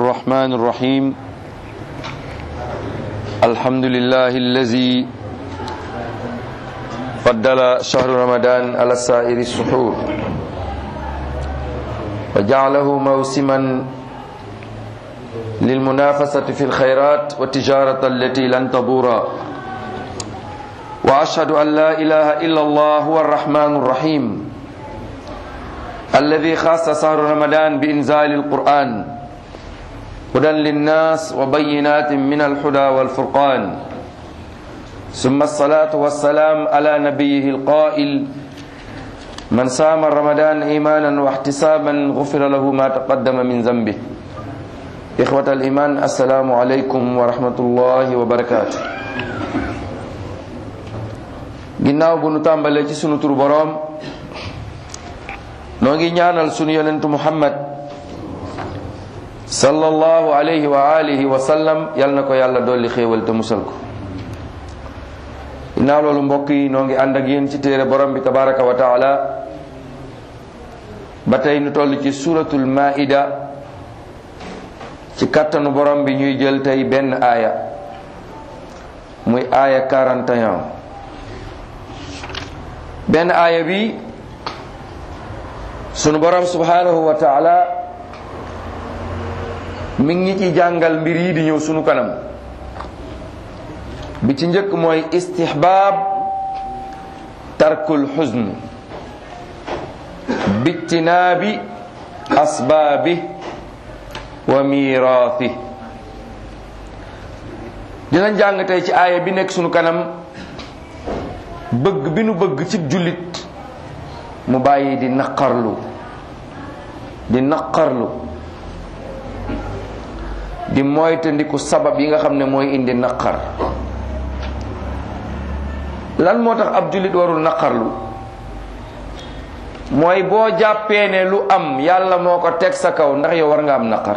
الرحمن الرحيم الحمد لله الذي فضل شهر رمضان على سائر السحور وجعله موسما للمنافسة في الخيرات والتجارة التي لن تبورا وأشهد أن لا إله إلا الله هو الرحمن الرحيم الذي خاص شهر رمضان بإنزال القرآن هدى للناس وبينات من الهدى والفرقان ثم الصلاة والسلام على نبيه القائل من صام رمضان إيمانا واحتسابا غفر له ما تقدم من ذنبه إخوة الإيمان السلام عليكم ورحمة الله وبركاته ginnaaw bu nu tàmbalee ci sunu tur boroom noo ngi ñaanal sunu yonentu muhammad sallallahu alayhi wa alihi wa sallam yal na ko yàlla dolli xéewal te musal ko ginnaaw loolu mbokk yi noo ngi ànd ak yéen ci téere borom bi tabaraka wa taala ba tey nu toll ci suratul maida ci kattanu borom bi ñuy jël tey benn aaya muy aaya 41 benn aaya bi sunu borom subhanahu wa taala mi ngi ci jàngal mbir yi di ñëw sunu kanam bi ci njëkk mooy istihbaab tarkul xuzn bijtinaabi asbaabi wa miraathi dinañ jàng tey ci aaya bi nekk sunu kanam bëgg bi nu bëgg ci jullit mu bàyyi di naqarlu di naqarlu di moytandiku sabab yi nga xam ne mooy indi naqar lan moo tax ab jullit warul naqarlu mooy boo jàppee ne lu am yàlla moo ko teg sa kaw ndax yow war nga am naqar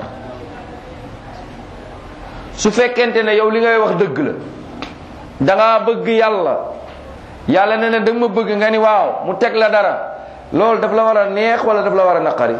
su fekkente ne yow li ngay wax dëgg la danga bëgg yàlla yàlla ne ne danga ma bëgg nga ni waaw mu teg la dara loolu daf la war a neex wala daf la war a naqari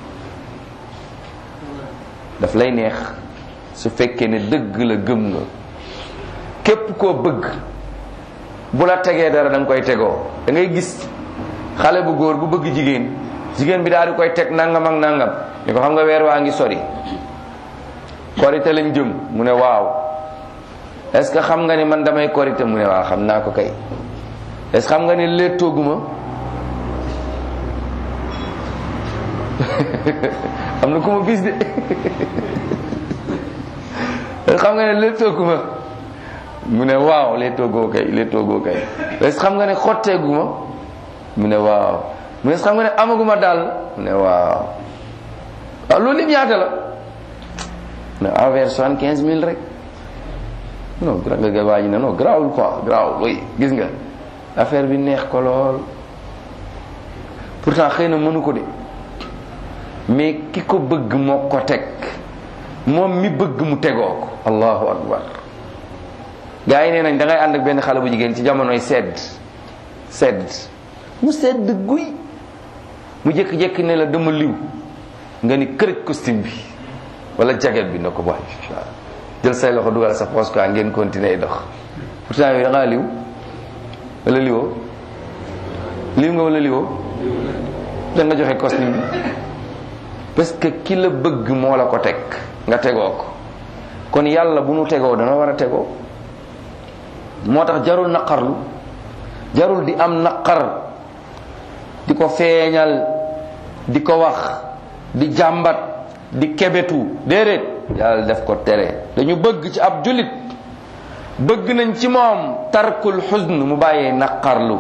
daf lay neex su fekkee ne dëgg la gëm nga képp koo bëgg bu la tegee dara da nga koy tegoo da ngay gis xale bu góor bu bëgg jigéen jigéen bi daal di koy teg nangam ak nangam ni ko xam nga weer waa ngi sori korite lañ jëm mu ne waaw est ce que xam nga ni man damay korite mu ne waaw xam naa ko kay est ce que xam nga ni léttooguma am na ku ma bis de xam nga ne léttooguma mu ne waaw léttoogoo kay léttoogoo kay est ce que xam nga ne xotteeguma mu ne waaw mu ne xam nga ne amaguma daal mu ne waaw waaw loolu lim ñaata la ne envers soixante quinze mille rek non gra nga ga waaji ne non grawul quoi grawul oui gis nga affaire bi neex ko lool pourtant xëy na mënu ko de mais ki ko bëgg moo ko teg moom mi bëgg mu tegoo ko allahu akbar gars yi nee nañ da ngay ànd ak benn xale bu jigéen ci jamonoy sedd sedd mu sedd guy mu jékki-jékki ne la dama liw nga ni kërëj costume bi wala jaget bi na ko boy jël say loxo dugal sa poche quoi ngeen continuer dox pourtant yooyu da ngaa liw wala liwoo liw nga wala liwoo da nga joxe costume bi parce que ki la bëgg moo la ko teg nga tegoo ko kon yàlla bu nu tegoo dana war a tegoo moo tax jarul naqarlu jarul di am naqar di ko feeñal di ko wax di jàmbat di kebetu déedéet yàlla def ko tere dañu bëgg ci ab jullit bëgg nañ ci moom tarkul xusn mu bàyyee naqarlu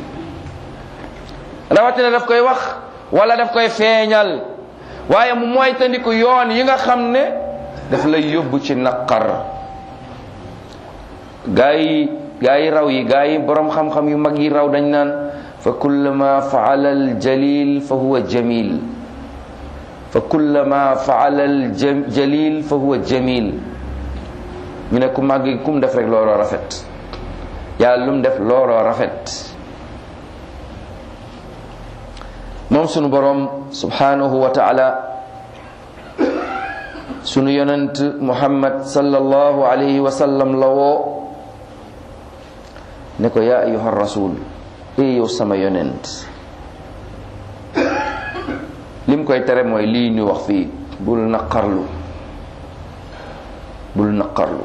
rawatina daf koy wax wala daf koy feeñal waaye mu moytandiku yoon yi nga xam ne daf lay yóbbu ci naqar gaa yi gaa yi raw yi gaa yi borom xam-xam yu mag yi raw dañ naan fa kullama faala al jalil fa huwa jamil fa kullama faala al jalil fa huwa jamil ñu ne ku màgg kum def rek looloo rafet yàlla lu mu def looloo rafet moom sunu borom subhanahu wa taala sunu yonent muhammad sallallahu alayhi wa sallam la woo ne ko yaa ayuha rasul ee yow sama yonent lim koy tere mooy lii ñu wax fii bul naqarlu bul naqarlu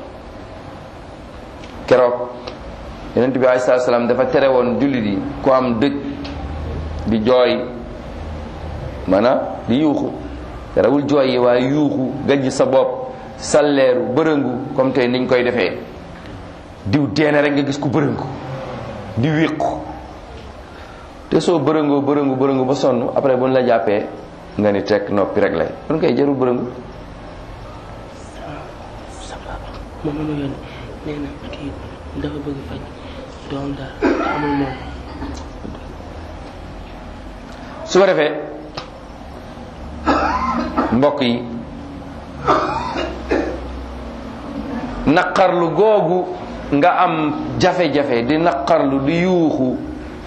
keroog yonent bi alayhi salaatu salaam dafa tere woon jullit yi ku am dëj di jooy maanaam di yuuxu terewul jooy yi waaye yuuxu gajj sa bopp salleeru bërëngu comme tey niñ koy defee diw deene rek nga gis ku bërëngu di wéqu te soo bërëngoo bërëngu bërëngu ba sonn après bu ñu la jàppee nga ni teg noppi rek lay kon koy jarul bërëngu moom ma yónni nee na kii dafa bëgg faj doom daal amul moom su ko defee mbokk yi naqarlu googu nga am jafe-jafe di naqarlu di yuuxu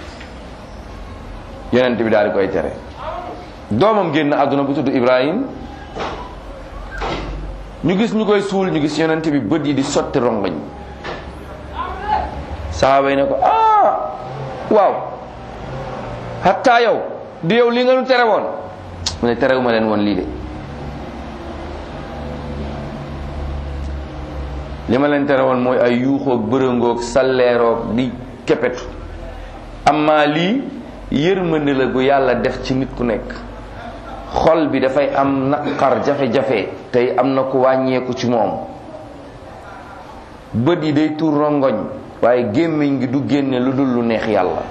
yonent bi daal di koy tere doomam génn àdduna bu tudd Ibrahim ñu gis ñu koy suul ñu gis yonent bi bët yi di sotti rongoñ saxaaba yi ne ko ah waaw hatta yow di yow li nga nu tere woon mu ne terewuma leen woon lii de li ma leen tere woon mooy ay yuuxoog bërëngoog salleeroog di kepetu amma lii yërmande la gu yàlla def ci nit ku nekk xol bi dafay am naqar jafe-jafe tey am na ku wàññeeku ci moom bët yi day tuur rongoñ waaye gémmiñ gi du génne lu dul lu neex yàlla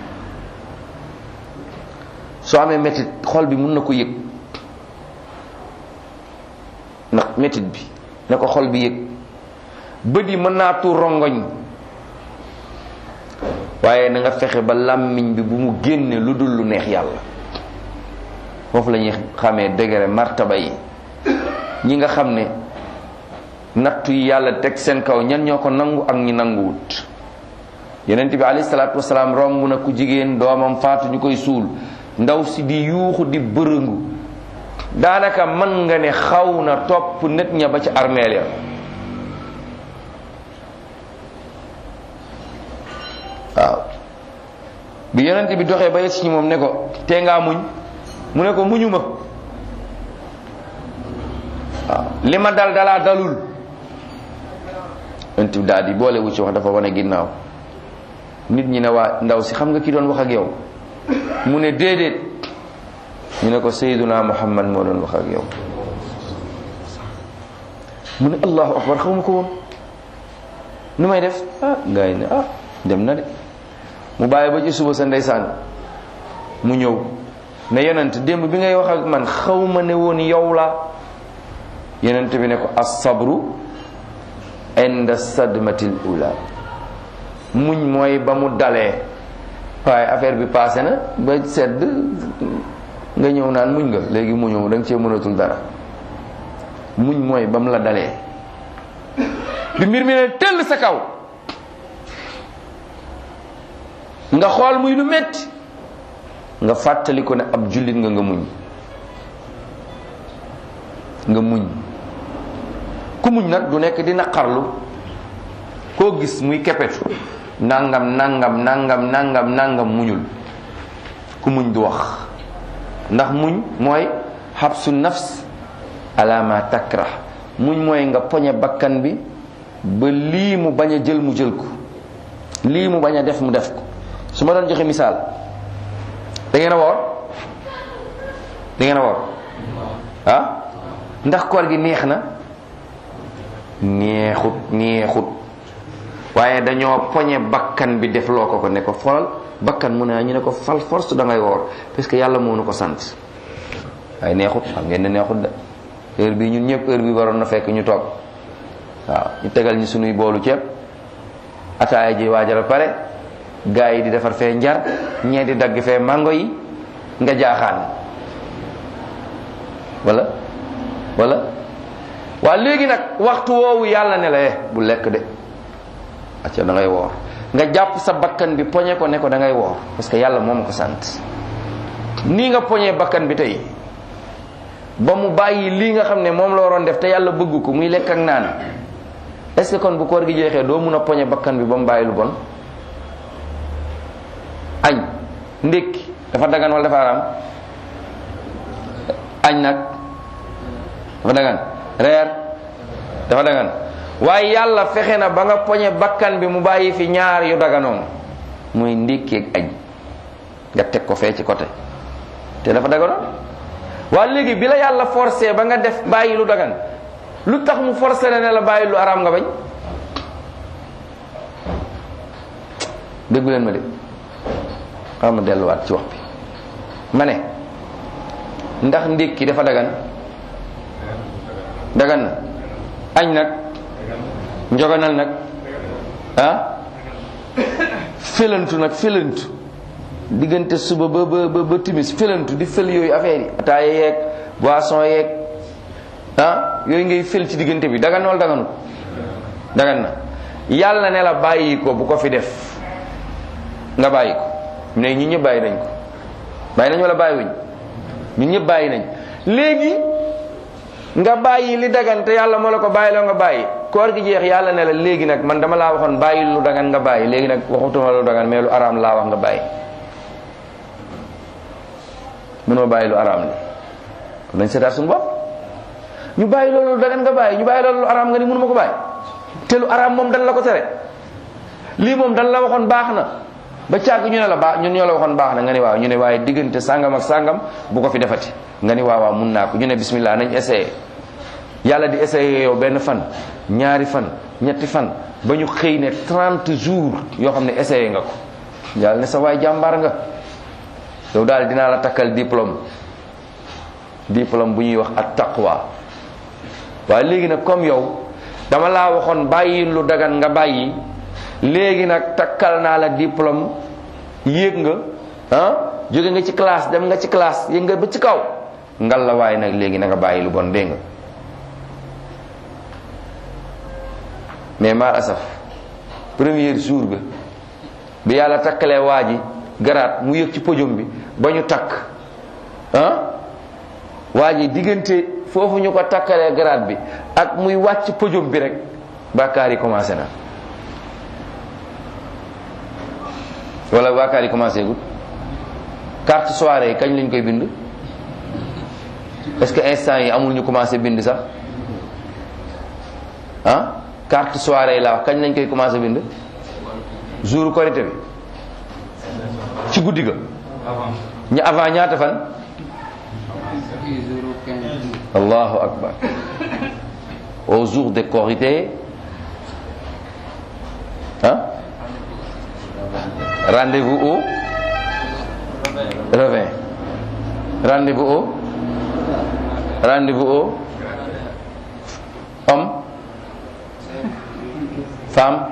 soo amee métit xol bi mun na ko yëg ndax métit bi na ko xol bi yëg bët yi mën naa tuur rongoñ waaye na nga fexe ba làmmiñ bi bu mu génne lu dul lu neex yàlla foofu la ñuy xamee degré martaba yi ñi nga xam ne nattu yi yàlla teg seen kaw ñan ñoo ko nangu ak ñi nanguwut yonent bi alayhi salaatu wasalaam romb na ku jigéen doomam faatu ñu koy suul ndaw si di yuuxu di bërëngu daanaka mën nga ne xaw na topp nit ña ba ci armeel ya waaw bi yonent bi doxee ba yegg ci moom ne ko tee ngaa muñ mu ne ko muñu ma waaw li ma dal dalaa dalul yonent bi daal di boole wu ci wax dafa wane ginnaaw nit ñi ne waa ndaw si xam nga ki doon wax ak yow mu ne déedéet ñu ne ko sayyiduna muhammad moo doon wax ak yow mu ne allahu akbar xaw ma ko woon nu may def ah gars yi ne ah dem na de mu bàyyi ba ci suba sa ndeysaan mu ñëw ne yonent démb bi ngay wax ak man xaw ma ne woon yow la yonent bi ne ko as-sabru inda sadmatil ula muñ mooy ba mu dalee waaye affaire bi passé na ba sedd nga ñëw naan muñ nga léegi muñoo da nga cee mënatul dara muñ mooy ba mu la dalee bi mbir mi ne tëll sa kaw nga xool muy lu metti nga fàttali ko ne ab jullit nga nga muñ nga muñ ku muñ nag du nekk di naqarlu koo gis muy kepetu nangam nangam nangam nangam nangam muñul ku muñ du wax ndax muñ mooy xabsu nafs ala ma takrah muñ mooy nga poñe bakkan bi ba lii mu bañ a jël mu jël ko lii mu bañ a def mu def ko su ma doon joxe misaal da ngeen a woor da ngeen a woor ah ndax koor gi neex na neexut neexut waaye dañoo poñe bakkan bi def loo ko ko ne ko folal bakkan mu ne ñu ne ko fal force da ngay woor parce que yàlla moo nu ko sant waaye neexut xam ngeen ne neexut de heure bii ñun ñëpp heure bi waroon na fekk ñu toog waaw ñu tegal ñu sunuy boolu ceeb ataaya ji waajal a pare gaa yi di defar fee njar ñee di dagg fee mango yi nga jaaxaan wala wala waa léegi nag waxtu woowu yàlla ne la eh bu lekk de acca da ngay woor nga jàpp sa bakkan bi poñe ko ne ko da ngay woor parce que yàlla moo ma ko sant nii nga poñee bakkan bi tey ba mu bàyyi lii nga xam ne moom la waroon def te yàlla bëgg ko muy lekk ak naan est ce que kon bu koor gi jeexee doo mun a poñe bakkan bi ba mu bàyyi lu bon añ ndékki dafa dagan wala dafa araam añ nag dafa dagan reer dafa dagan waaye yàlla fexe na ba nga poñe bakkan bi mu bàyyi fi ñaar yu daganoon muy ndékki ak añ nga teg ko fee ci côté te dafa daganoon waa léegi bi la yàlla forcé ba nga def bàyyi lu dagan lu tax mu forcé la ne la bàyyi lu araam nga bañ déggu leen ma de xam ma delluwaat ci wax bi ma ne ndax ndékki dafa dagan dagan na añ nag njoganal nag ah félantu nag félantu diggante suba ba ba ba timis félantu di fël yooyu affaire yi ataaya yeeg boisson yeeg ah yooyu ngay fël ci diggante bi dagan wala daganu dagan na yàlla ne la bàyyi ko bu ko fi def nga bàyyi ko ne ñi ñëpp bàyyi nañ ko bàyyi nañ wala bàyyi wuñ ñun ñëpp bàyyi nañ léegi nga bàyyi li dagan te yàlla moo la ko bàyyi loo nga bàyyi koor gi jeex yàlla ne la léegi nag man dama laa waxoon bàyyi lu dagan nga bàyyi léegi nag waxutuma lu dagan mais lu araam laa wax nga bàyyi mënoo bàyyi lu araam li kon nañ seetaat suñu bopp ñu bàyyi loolu lu dagan nga bàyyi ñu bàyyi loolu lu araam nga ni mënuma ko bàyyi te lu araam moom dan la ko tere lii moom dan la waxoon baax na ba càgg ñu ne la baax ñun ñoo la waxoon baax na nga ni waaw ñu ne waaye diggante sàngam ak sàngam bu ko fi defati nga ni waaw waaw mun naa ko ñu ne bismillah nañ essayé yàlla di essayé yow benn fan ñaari fan ñetti fan ba ñu xëy ne 30 jours yoo xam ne essayé nga ko yàlla ne sa waay jàmbaar nga yow daal dinaa la takkal diplôme diplôme bu ñuy wax at taqwa waaye léegi nag comme yow dama laa waxoon bàyyi lu dagan nga bàyyi léegi nag takkal naa la diplôme yéeg nga ah jóge nga ci classe dem nga ci classe yéeg nga ba ci kaw ngal la waaye nag léegi na nga bàyyi lu bon dégg nga mais mal asaf premier jour ga bi yàlla takkalee waa ji garaat mu yëg ci podium bi ba ñu takk ah waa ji diggante foofu ñu ko takkalee garaat bi ak muy wàcc podium bi rek bàkkaar yi commencé na wala bàkkaar yi commencé gul carte soirée yi kañ lañ koy bind est-ce que instant yi amul ñu commencé bind sax ah carte soirée yi laa wax kañ lañ koy commencé bind jour korité bi ci guddi ga ñu avant ñaata fan allahu akbar au jour de korité ah rendez-vous au revin rendez-vous au rendez-vous au homme femme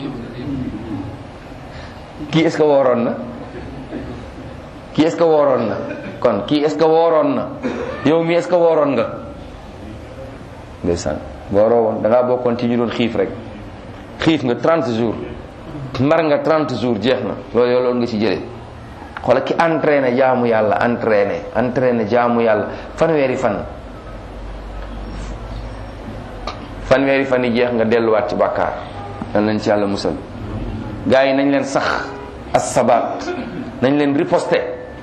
kii est-ce que wooroon na kii est-ce que wooroon na kon kii est-ce que wooroon na yow mi est-ce que wooroon nga ndeysaan wooroo woon da ngaa bokkoon ci ñu doon xiif rek xiif nga 30 jours mar nga 30 jours jeex na loolu yow loolu nga ci jëlee xoola ki entraîné jaamu yàlla entraîné entraîné jaamu yàlla fanweeri fan fanweeri fan yi jeex nga delluwaat ci bàkkaar dan nañ ci yàlla musal gars yi nañ leen sax as sabaat nañ leen riposte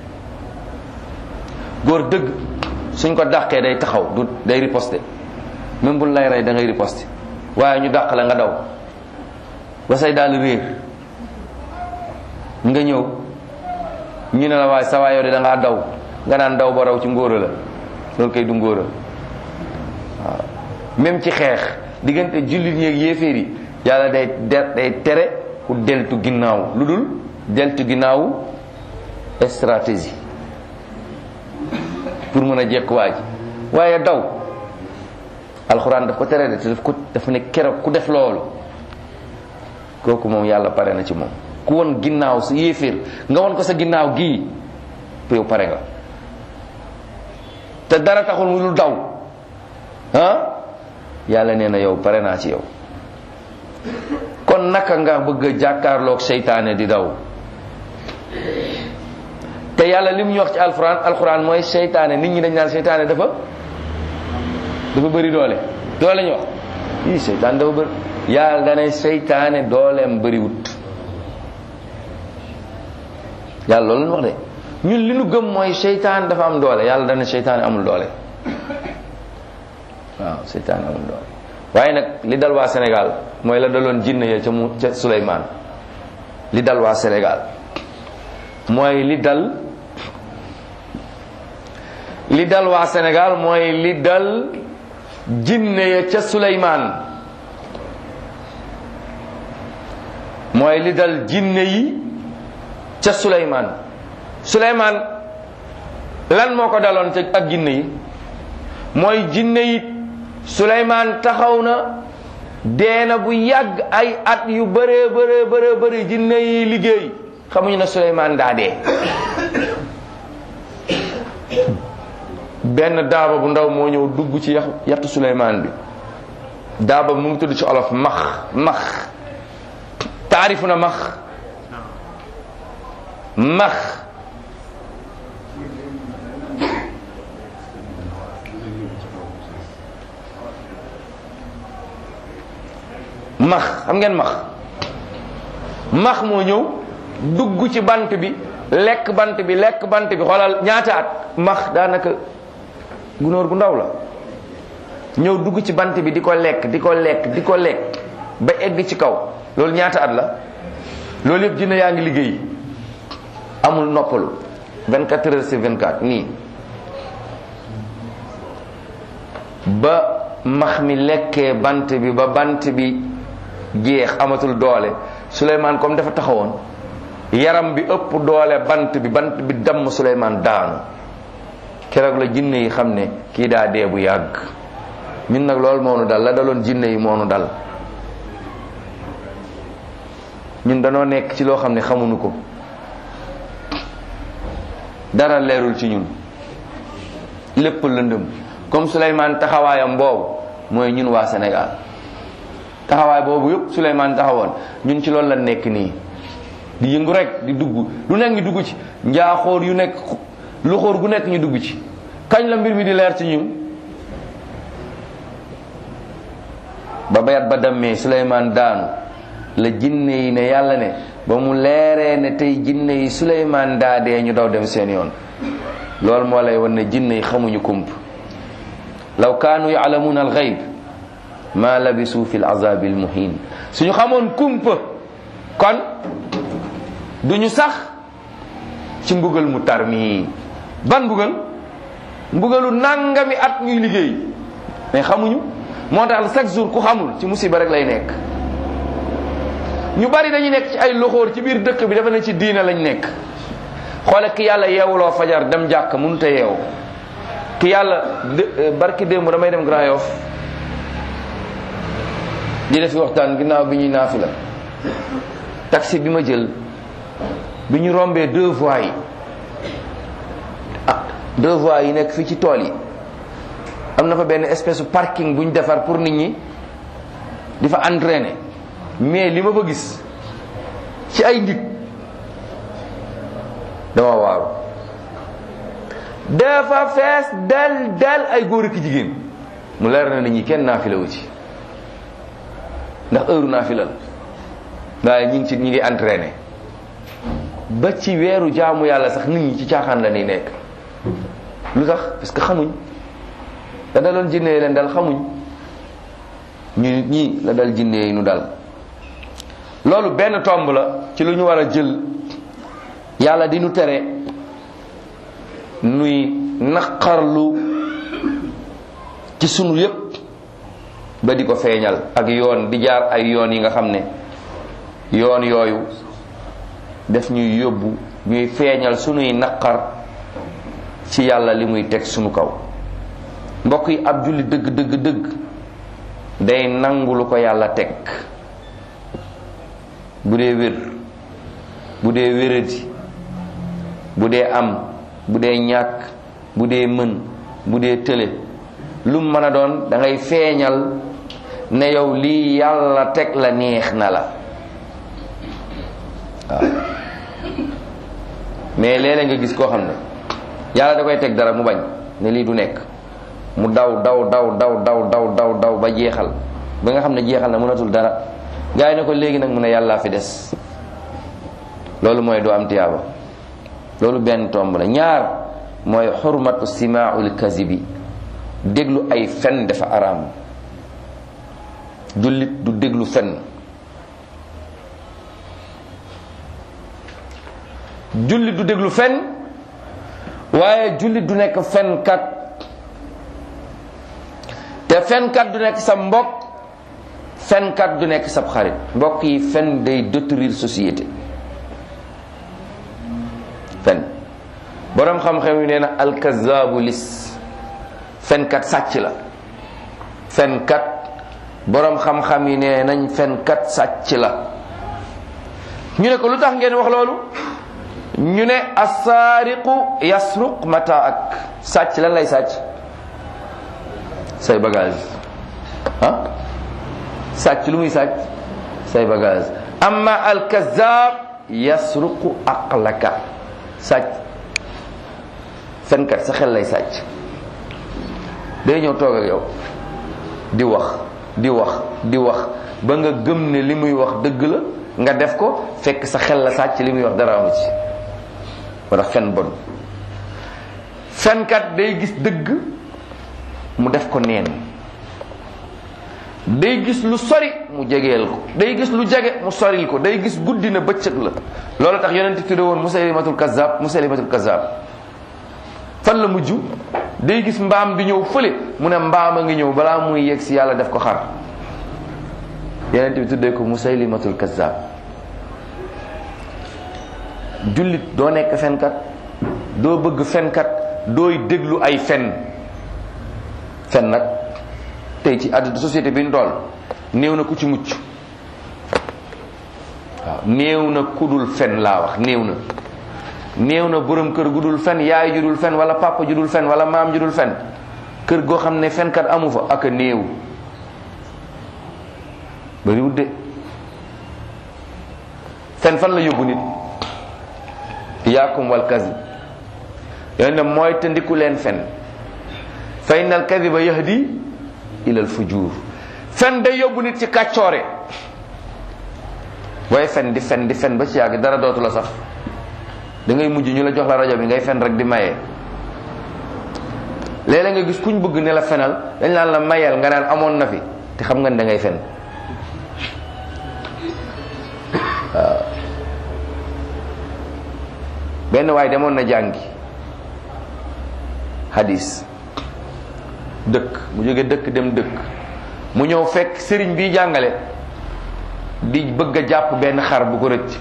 góor dëgg suñ ko dàqee day taxaw du day riposte même bu lay rey da ngay riposte waaye ñu dàq la nga daw ba say daal réer nga ñëw ñu ne la waaye sa waay yow de da ngaa daw nga naan daw ba raw ci ngóora la loolu kay du ngóora waaw même ci xeex diggante jullit ñeeg yéeféer yi yàlla day day tere ku deltu ginnaaw lu dul deltu ginnaawu stratégie pour mën a jekk waa ji waaye daw alxuraan daf ko tere de te daf ko dafa ne keroog ku def loolu kooku moom yàlla pare na ci moom ku won ginnaaw sa yéeféer nga won ko sa ginnaaw gii yow pare nga te dara taxul mu dul daw ah yàlla nee na yow pare naa ci yow kon naka nga bëgg a jàkkaarloog seytaane di daw te yàlla li mu ñu wax ci alxuraan alxuraan mooy seytaane nit ñi dañ naan seytaane dafa dafa bëri doole doole ñu wax ii seytaan dafa bëri yàlla danay seytaane dooleem bëriwut yàlla loolu lañu wax de ñun li nu gëm mooy seytaan dafa am doole yàlla dana seytaane amul doole waaw seytaane amul doole waaye nag li dal waa Sénégal mooy la daloon jinne ya ca mu ca Suleymaan li dal waa Sénégal mooy li dal li dal waa Sénégal mooy li dal jinne ya ca Suleymaan mooy li dal jinne yi ca Suleymaan Suleymaan lan moo ko daloon ca ak jinne yi mooy jinne yi Suleymaan taxaw na deena bu yàgg ay at yu bëree bëree bëree bëri jinne yi liggéey xamuñu ne Suleymaan daa dee benn daaba bu ndaw moo ñëw dugg ci yax yattu Suleymaan bi daaba mu ngi tudd ci olof max max taarifu na max max max xam ngeen max max moo ñëw dugg ci bant bi lekk bant bi lekk bant bi xoolal ñaata at max daanaka gunóor gu ndaw la ñëw dugg ci bant bi di ko lekk di ko lekk di ko lekk ba egg ci kaw loolu ñaata at la loolu yëpp dina yaa ngi liggéey amul noppalu 24 heures sur 24 nii ba max mi lekkee bant bi ba bant bi jeex amatul doole Souleymane comme dafa taxawoon yaram bi ëpp doole bant bi bant bi damm Souleymane daanu keroog la jinne yi xam ne kii daa dee bu yàgg ñun nag loolu moo nu dal la daloon jinne yi moo nu dal ñun danoo nekk ci loo xam ne xamuñu ko dara leerul ci ñun lépp lëndëm comme Souleymane taxawaayam boobu mooy ñun waa Sénégal taxawaay boobu yëpp Souleymane taxawoon ñun ci loolu la nekk nii di yëngu rek di dugg lu nekk ñu dugg ci njaaxóor yu nekk lu xóor gu nekk ñu dugg ci kañ la mbir mi di leer ci ñun ba bayat ba dammee Souleymane daanu la jinne yi ne yàlla ne ba mu leeree ne tey jinne yi Souleymane daa dee ñu daw dem seen yoon loolu moo lay wan ne jinne yi xamuñu kump law kaanu yaalamuuna alxayb ma labisu fi alazabi almuhin suñu xamoon kumpa kon duñu sax ci mbugal mu tar mi ban mbugal mbugalu nangami at ñuy liggéey mais xamuñu moo tax chaque jour ku xamul ci musiba rek lay nekk ñu bari dañuy nekk ci ay loxoor ci biir dëkk bi dafa ne ci diina lañ nekk xoole ki yàlla yeewuloo fajar dem jàkk mënut a yeewu ki yàlla barki démb damay dem Grand Yoff di def waxtaan ginnaaw bi ñuy naafi la taxi bi ma jël bi ñu rombee deux voies yi ah deux voies yi nekk fii ci tool yi am na fa benn espèce parking bu ñu defar pour nit ñi di fa entraîner mais li ma fa gis ci ay nit dama waaru dafa fees del del ay góor ak jigéen mu leer na nit ñi kenn naafila wu ci ndax heure naafila la waaye ñi ngi ci ñi ngi entraîné ba ci weeru jaamu yàlla sax nit ñi ci caaxaan la ni nekk lu tax parce que xamuñ da daloon jinne yi leen dal xamuñ ñu ñii la dal jinne yi nu dal loolu benn tomb la ci lu ñu war a jël yàlla di nu tere nuy naqarlu ci sunu yépp ba di ko feeñal ak yoon di jaar ay yoon yi nga xam ne yoon yooyu def ñuy yóbbu ñuy feeñal sunuy naqar ci yàlla li muy teg sunu kaw mbokk yi ab julli dëgg dëgg dëgg day nangu lu ko yàlla teg bu dee wér bu dee wéradi bu dee am bu dee ñàkk bu dee mën bu dee tële lu mën a doon da ngay feeñal ne yow lii yàlla teg la neex na la waaw mais léeg-léeg nga gis koo xam ne yàlla da koy teg dara mu bañ ne lii du nekk mu daw daw daw daw daw daw daw daw ba jeexal ba nga xam ne jeexal na mënatul dara gaa yi ne ko léegi nag mu ne yàllaa fi des loolu mooy doo am tiyaaba loolu benn tomb la ñaar mooy xurmatu simaaul kazibi déglu ay fen dafa araam jullit du déglu fen jullit du déglu fen waaye jullit du nekk fenkat te fenkat du nekk sa mbokk fenkat du nekk sab xarit mbokk yi fen day détruire société fen boroom xam-xam yi nee na alkazaabu lis fenkat sàcc la fenkat boroom xam-xam yi nee nañ fenkat sàcc la ñu ne ko lu tax ngeen wax loolu ñu ne asaariqu yasruq mata ak sàcc lan lay sàcc say bagage ah sàcc lu muy sàcc say bagage amma alkazab yasruqu aqlaka sàcc fenkat sa xel lay sàcc day ñëw toog ak yow di wax di wax di wax ba nga gëm ne li muy wax dëgg la nga def ko fekk sa xel la sàcc li muy wax dara amu ci moo tax fen bon fenkat day gis dëgg mu def ko neen day gis lu sori mu jegeel ko day gis lu jege mu soril ko day gis guddi na bëccëg la loolu tax yonent tudde woon musaylimatul kazzab musaylimatul kazzab fan la mujj day gis mbaam di ñëw fële mu ne mbaam a ngi ñëw balaa muy yegg si yàlla def ko xar yonent bi tuddee ko musaylimatul kazzab jullit doo nekk fenkat doo bëgg fenkat dooy déglu ay fen fen nag tey ci àdduna société bi ñu toll néew na ku ci mucc waaw néew na ku dul fen laa wax néew na néew na borom kër gu dul fen yaay ju dul fen wala papa ju dul fen wala maam ju dul fen kër goo xam ne fenkat amu fa ak a néew bariwut de fen fan la yóbbu nit iyaakum wal kazib yooyu ne mooy te ndiku leen fen fa inna al kadiba yahdi ila al fujur fen day yóbbu nit ci kàccoore booy fen di fen di fen ba ci yàgg dara dootu la saf da ngay mujj ñu la jox la rajo bi ngay fen rek di maye léeg-léeg nga gis kuñ bëgg ne la fenal dañ naan la mayel nga naan amoon na fi te xam nga ne da ngay fen waaw benn waay demoon na jàngi hadis dëkk mu jóge dëkk dem dëkk mu ñëw fekk sëriñ bi jàngale di bëgg a jàpp benn xar bu ko rëcc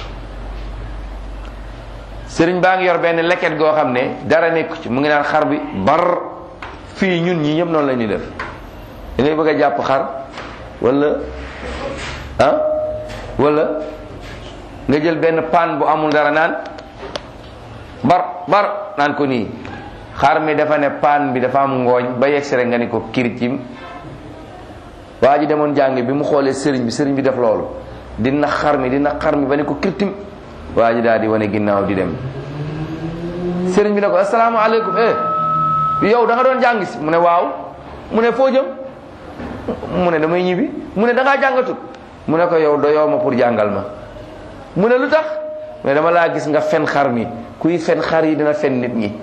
sëriñ baa ngi yor benn leket goo xam ne dara nekku ci mu ngi naan xar bi bar fii ñun ñi ñëpp noonu la ñuy def da ngay bëgg a jàpp xar wala ah wala nga jël benn paan bu amul dara naan bar bar naan ko nii xar mi dafa ne paan bi dafa am ngooñ ba yegsi rek nga ni ko kiricim waa ji demoon jàng bi mu xoolee sëriñ bi sëriñ bi def loolu dina xar mi dina xar mi ba ni ko kirtim waa ji daal di wane ginnaaw di dem sëriñ bi ne ko asalaamaaleykum eh yow da nga doon jàng si mu ne waaw mu ne foo jëm mu ne damay ñibbi mu ne da ngaa jàngatut mu ne ko yow doyoo ma pour jàngal ma mu ne lu tax mais dama laa gis nga fen xar mi kuy fen xar yi dina fen nit ñi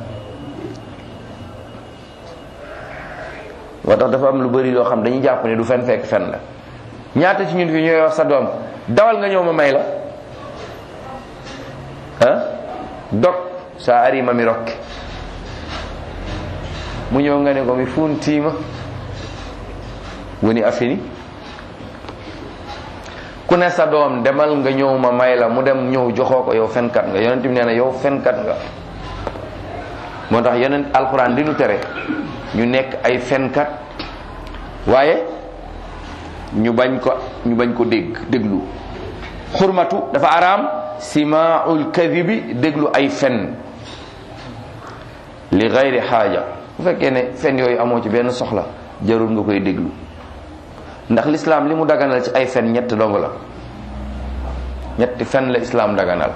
moo tax dafa am lu bari loo xam dañuy jàpp ne du fen fekk fen la ñaata ci ñun fi ñooy wax sa doom dawal nga ñëw ma may la ah dog sa arima mi rokke mu ñëw nga ne ko mi funtiima woni afini ku ne sa doom demal nga ñëw ma may la mu dem ñëw joxoo ko yow fenkat nga yonent bi nee na yow fenkat nga moo tax yonent alxuraan di nu tere ñu nekk ay fenkat waaye ñu bañ ko ñu bañ ko dégg déglu xurmatu dafa araam simaul kadibi déglu ay fen li gayri xaaja bu fekkee ne fen yooyu amoo ci benn soxla jarul nga koy déglu ndax lislaam li mu daganal ci ay fen ñett dong la ñetti fen la islaam daganal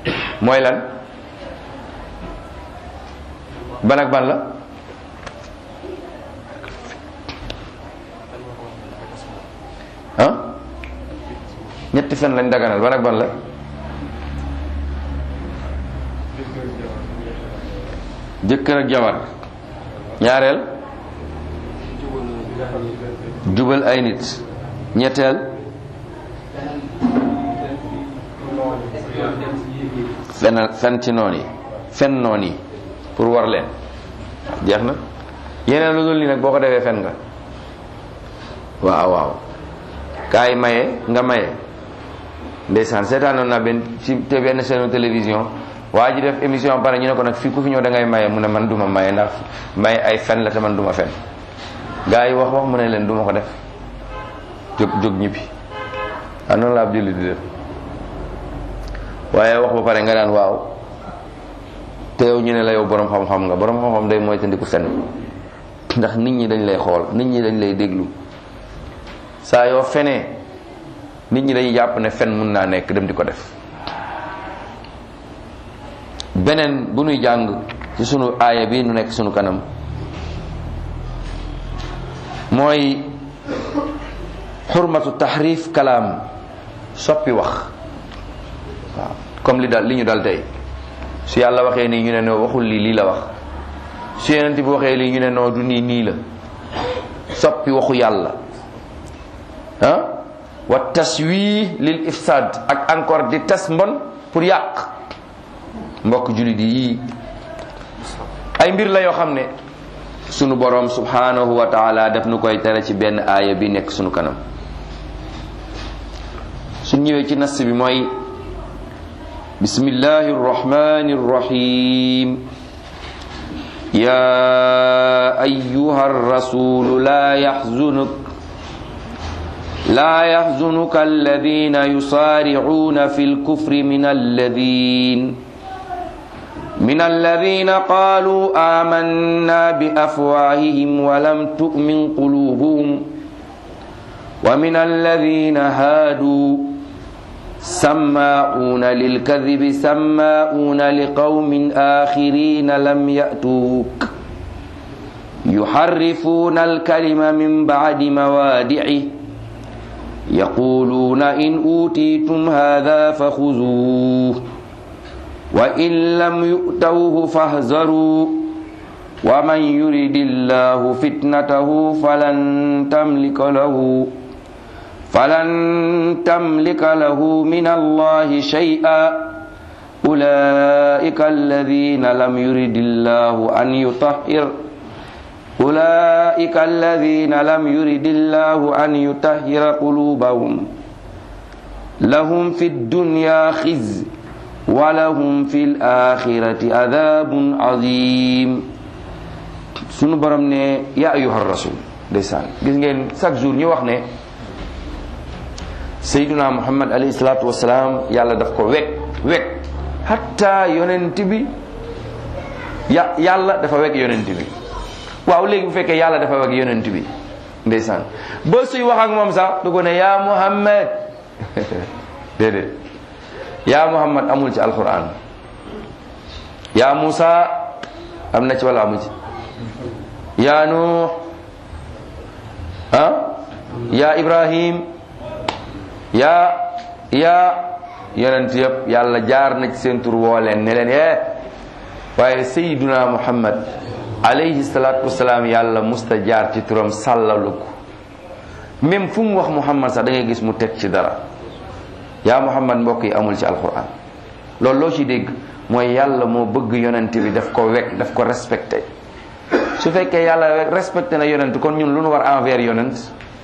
mooy lan ban ak ban la ñetti fen lañ daganal ban ak ban la jëkkër ak jabar ñaareel jubal ay nit ñetteel fenal fen ci noon yi fen noon yi pour war leen jeex na yeneen lu dul nii nag boo ko defee fen nga waaw waaw kaay maye nga maye ndeysaan seetaanoon naa benn ci te benn chaîne télévision waa ji def émission pare ñu ne ko nag fii ku fi ñëw da ngay maye mu ne man duma maye ndax maye ay fen la te man duma fen gaa yi wax wax mu ne leen duma ko def jóg jóg ñibbi ah noonu la ab jullit di def waaye wax ba pare nga daan waaw te yow ñu ne la yow borom xam-xam nga borom xam-xam day mooy tandiku fen ndax nit ñi dañ lay xool nit ñi dañ lay déglu saa yoo fenee nit ñi dañuy jàpp ne fen mun naa nekk dem di ko def beneen bu nuy jàng ci sunu aaya bi nu nekk sunu kanam mooy xurmatu taxrif kalaam soppi wax waaw comme li dal li ñu dal tey su yàlla waxee nii ñu ne noo waxul lii lii la wax su yeneen bi waxee lii ñu ne noo du nii nii la soppi waxu yàlla ah wa taswi lil ifsad ak encore di tas mbon pour yàq mbokk jullit yi ay mbir la yoo xam ne sunu borom subhanahu wa taala def nu koy tere ci benn aaya bi nekk sunu kanam su ñëwee ci nas bi mooy bismillahi rrahmani rrahim ya ayyuha rasulu la yaxzunuk لا يحزنك الذين يصارعون في الكفر من الذين من الذين قالوا آمنا بأفواههم ولم تؤمن قلوبهم ومن الذين هادوا سماعون للكذب سماعون لقوم آخرين لم يأتوك يحرفون الكلم من بعد موادعه يقولون إن أوتيتم هذا فخذوه وإن لم يؤتوه فاحذروا ومن يرد الله فتنته فلن تملك له فلن تملك له من الله شيئا أولئك الذين لم يرد الله أن يطهر أولئك الذين لم يرد الله أن يطهر قلوبهم لهم في الدنيا خزي ولهم في الآخرة عذاب عظيم sunu borom ne ya ayuha rasul ndeysaan gis ngeen chaque jour ñu wax ne sayduna muhammad alayhi salatu wasalaam yàlla daf ko wekk wekk hatta yonent bi ya yàlla dafa wekk yonent bi waaw léegi bu fekkee yàlla dafa wekk yonent bi ndeysaan ba suy wax ak moom sax du ko ne ya muhammad déedéet ya muhammad amul ci alquran ya musa am na ci wala amu ci ya nuux ah ya ibrahim ya ya yonent yëpp yàlla jaar na ci seen tur woo leen ne leen eh waaye sayyiduna muhammad alayhi salaatu wasalaam yàlla musta jaar ci turam sàllalu ko même fu mu wax muhammad sax da ngay gis mu teg ci dara yaa muhammad mbokk yi amul ci alquran loolu loo ci dégg mooy yàlla moo bëgg yonent bi daf ko wekk daf ko respecté su fekkee yàlla respecté na yonent kon ñun lu nu war envers yonent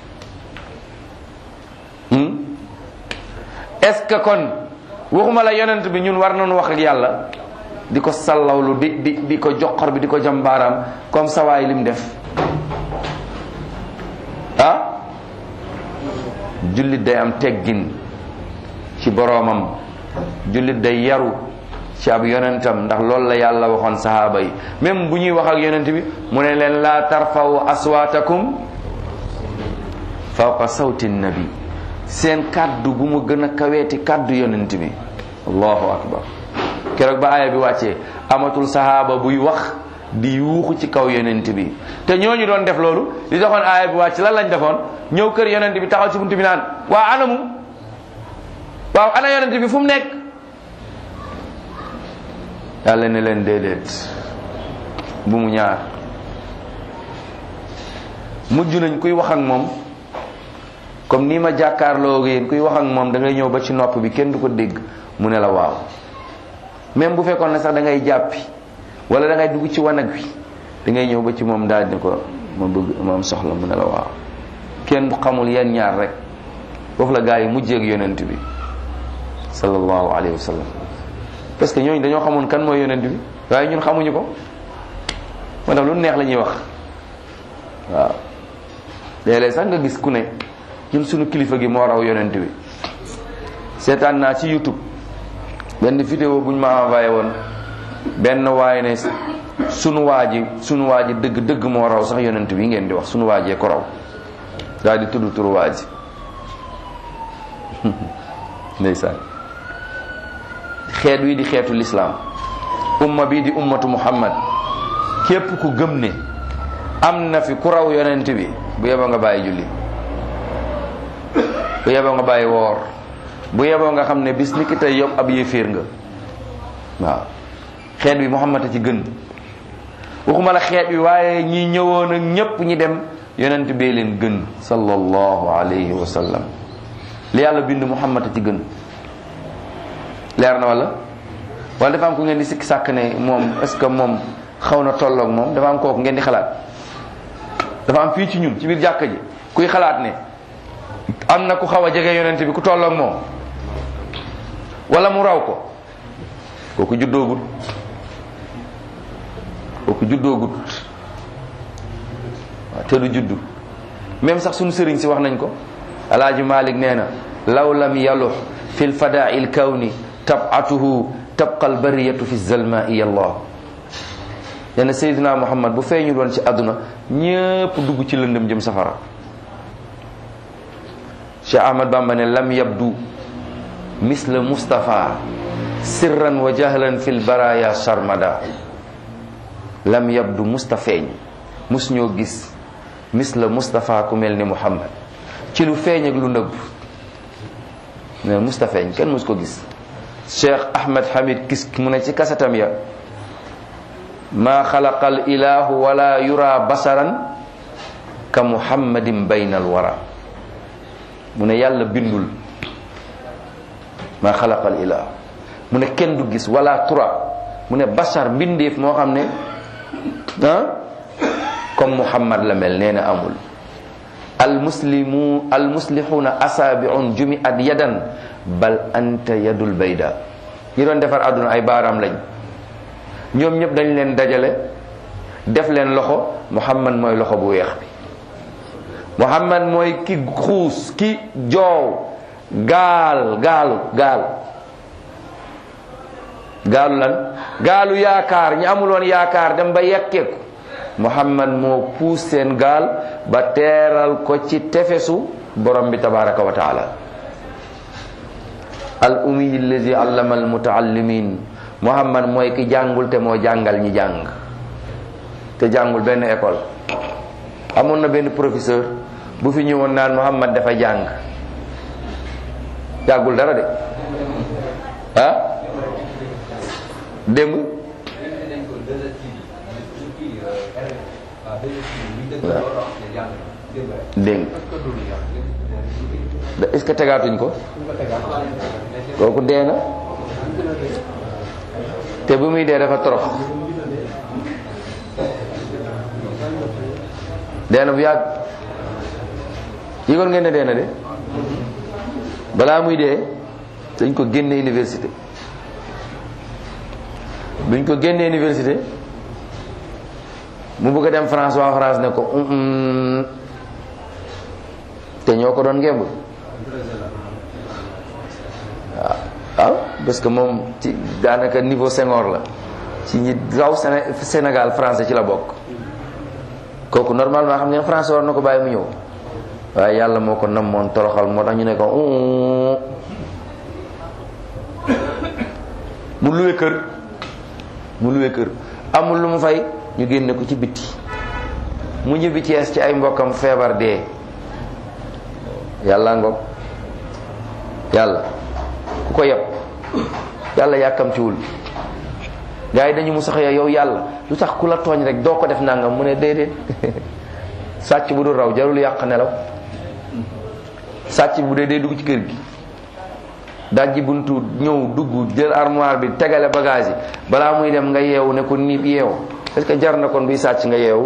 est-ce que kon waxuma la yonent bi ñun war nañu wax ak yàlla di ko sallawlu di di di ko joxor bi di ko jambaaram comme sawaay lim def ah jullit day am teggin ci boroomam jullit day yaru ci ab yonentam ndax loolu la yàlla waxoon sahaaba yi même bu ñuy wax ak yonent bi mu ne leen laa tarfaw aswaatakum fawqa sawti nabi seen kàddu bu mu gën a kaweeti kàddu yonent bi allahu akbar keroog ba aaya bi wàccee amatul sahaaba buy wax di yuuxu ci kaw yonent bi te ñooñu doon def loolu li doxoon aaya bi wàcc lan lañ defoon ñëw kër yonent bi taxaw ci buntu bi naan waa anamu waaw ana yonent bi fu mu nekk yàlla ne leen déedéet bu mu ñaar mujj nañ kuy wax ak moom comme nii ma jàkkaarloo yéen kuy wax ak moom da ngay ñëw ba ci nopp bi kenn du ko dégg mu ne la waaw même bu fekkoon ne sax da ngay jàppi wala da ngay dugg ci wanag wi da ngay ñëw ba ci moom daal di ko ma bëgg moom soxla mu ne la waaw kenn du xamul yenn ñaar rek foofu la gaa yi mujjee ak yonent bi sallallahu alayhi wa sallam parce que ñooñu dañoo xamoon kan mooy yonent bi waaye ñun xamuñu ko moo tax lu neex la ñuy wax waaw léeg-léeg sax nga gis ku ne ñun suñu kilifa gi moo raw yonent bi seetaan naa ci YouTube benn vidéo bu ñu ma envoyé woon benn waaye ne sunu waa ji sunu waa ji dëgg dëgg moo raw sax yonent bi ngeen di wax sunu waajee ko raw daal di tudd turu waa ji ndeysaan xeet wi di xeetu lislaam umma bi di ummatu muhammad képp ku gëm ne am na fi ku raw yonent bi bu yeboo nga bàyyi julli bu yeboo nga bàyyi woor bu yeboo nga xam ne bis ni ki tey yob ab yéeféer nga waaw xeet bi muhammad a ci gën waxuma la xeet bi waaye ñi ñëwoon ak ñépp ñi dem yonent bee leen gën sallallahu alayhi wa sallam li yàlla bind muhammad a ci gën leer na wala wala dafa am ku ngeen di sikki sàkk ne moom est ce que moom xaw na tolloog moom dafa am kooku ngeen di xalaat dafa am fii ci ñun ci biir jàkka ji kuy xalaat ne am na ku xaw a jege yonent bi ku tolloog moom wala mu raw ko kooku juddoogut kooku juddoogut waaw te du juddu même sax suñu sëriñ si wax nañ ko alaaji malik nee na law lam yalux fi lfadaai lkawni tabatuhu tabqa albariyatu fi zalmai allah nee na seydina muhammad bu feeñul woon ci àdduna ñépp dugg ci lëndëm jëm safara cheikh ahmad bamba ne lam yabdu misla mustafa sirran wa jahlan fi lbaraya sarmada lam yabdu mustafeeñ mus ñoo gis misla mustafa ku mel ni muhammad ci lu feeñ ak lu nëbb ne mustafeeñ kenn mus ko gis cheikh ahmed hamid kis mu ne ci kasatam ya ma xalaqa al ilahu wala yura basaran ka muhammadin bayna al wara mu ne yàlla bindul ma xalaqa al ilahu mu ne kenn du gis wala tura mu ne basar mbindeef moo xam ne ah comme muhammad la mel nee na amul almuslimu almuslihuna asaabiun jumiat yadan bal anta yadul bayda ñi doon defar àdduna ay baaraam lañ ñoom ñëpp dañ leen dajale def leen loxo muhammad mooy loxo bu weex bi muhammad mooy ki xuus ki joow gaal gaalu gaal gaalu lan gaalu yaakaar ñi amuloon yaakaar dem ba yekkeeku muhammad moo puus seen gaal ba teeral ko ci tefesu borom bi tabaraka wa taala al umiy allazi allama al mutaallimin muhammad mooy ki jàngul te moo jàngal ñi jàng te jàngul benn école amoon na benn professeur bu fi ñëwoon naan muhammad dafa jàng jàngul dara de ah démb dégg est-ce que tegaatuñ ko kooku dee na te bu muy dee dafa torox dee na bu yàgg yëgoon ngeen ne dee na de balaa muy dee dañ ko génne université buñ ko génnee université mu bëgg a dem France waa France ne ko te ñoo ko doon ngemb waaw waaw parce que moom ci daanaka niveau Senghor la ci ñi raw Sénégal français ci la bokk kooku normalement xam ngeen français war na ko bàyyi mu ñëw waaye yàlla moo ko namoon toroxal moo tax ñu ne ko mu luwe kër mu luwe kër amul lu mu fay ñu génne ko ci bitti mu ñibbi Cees ci ay mbokkam feebar dee yàlla ngoog yàlla ku ko yeb yàlla yàkkamciwul gars yi dañu mu sax yow yàlla lu tax ku la tooñ rek doo ko def nangam mu ne déedéet sàcc bu dul raw jarul yàq nelaw sàcc bu dee day dugg ci kër gi dajji buntu ñëw dugg jël armoire bi tegale bagage yi balaa muy dem nga yeewu ne ko niib yeewu est-ce que jar na kon buy sàcc nga yeewu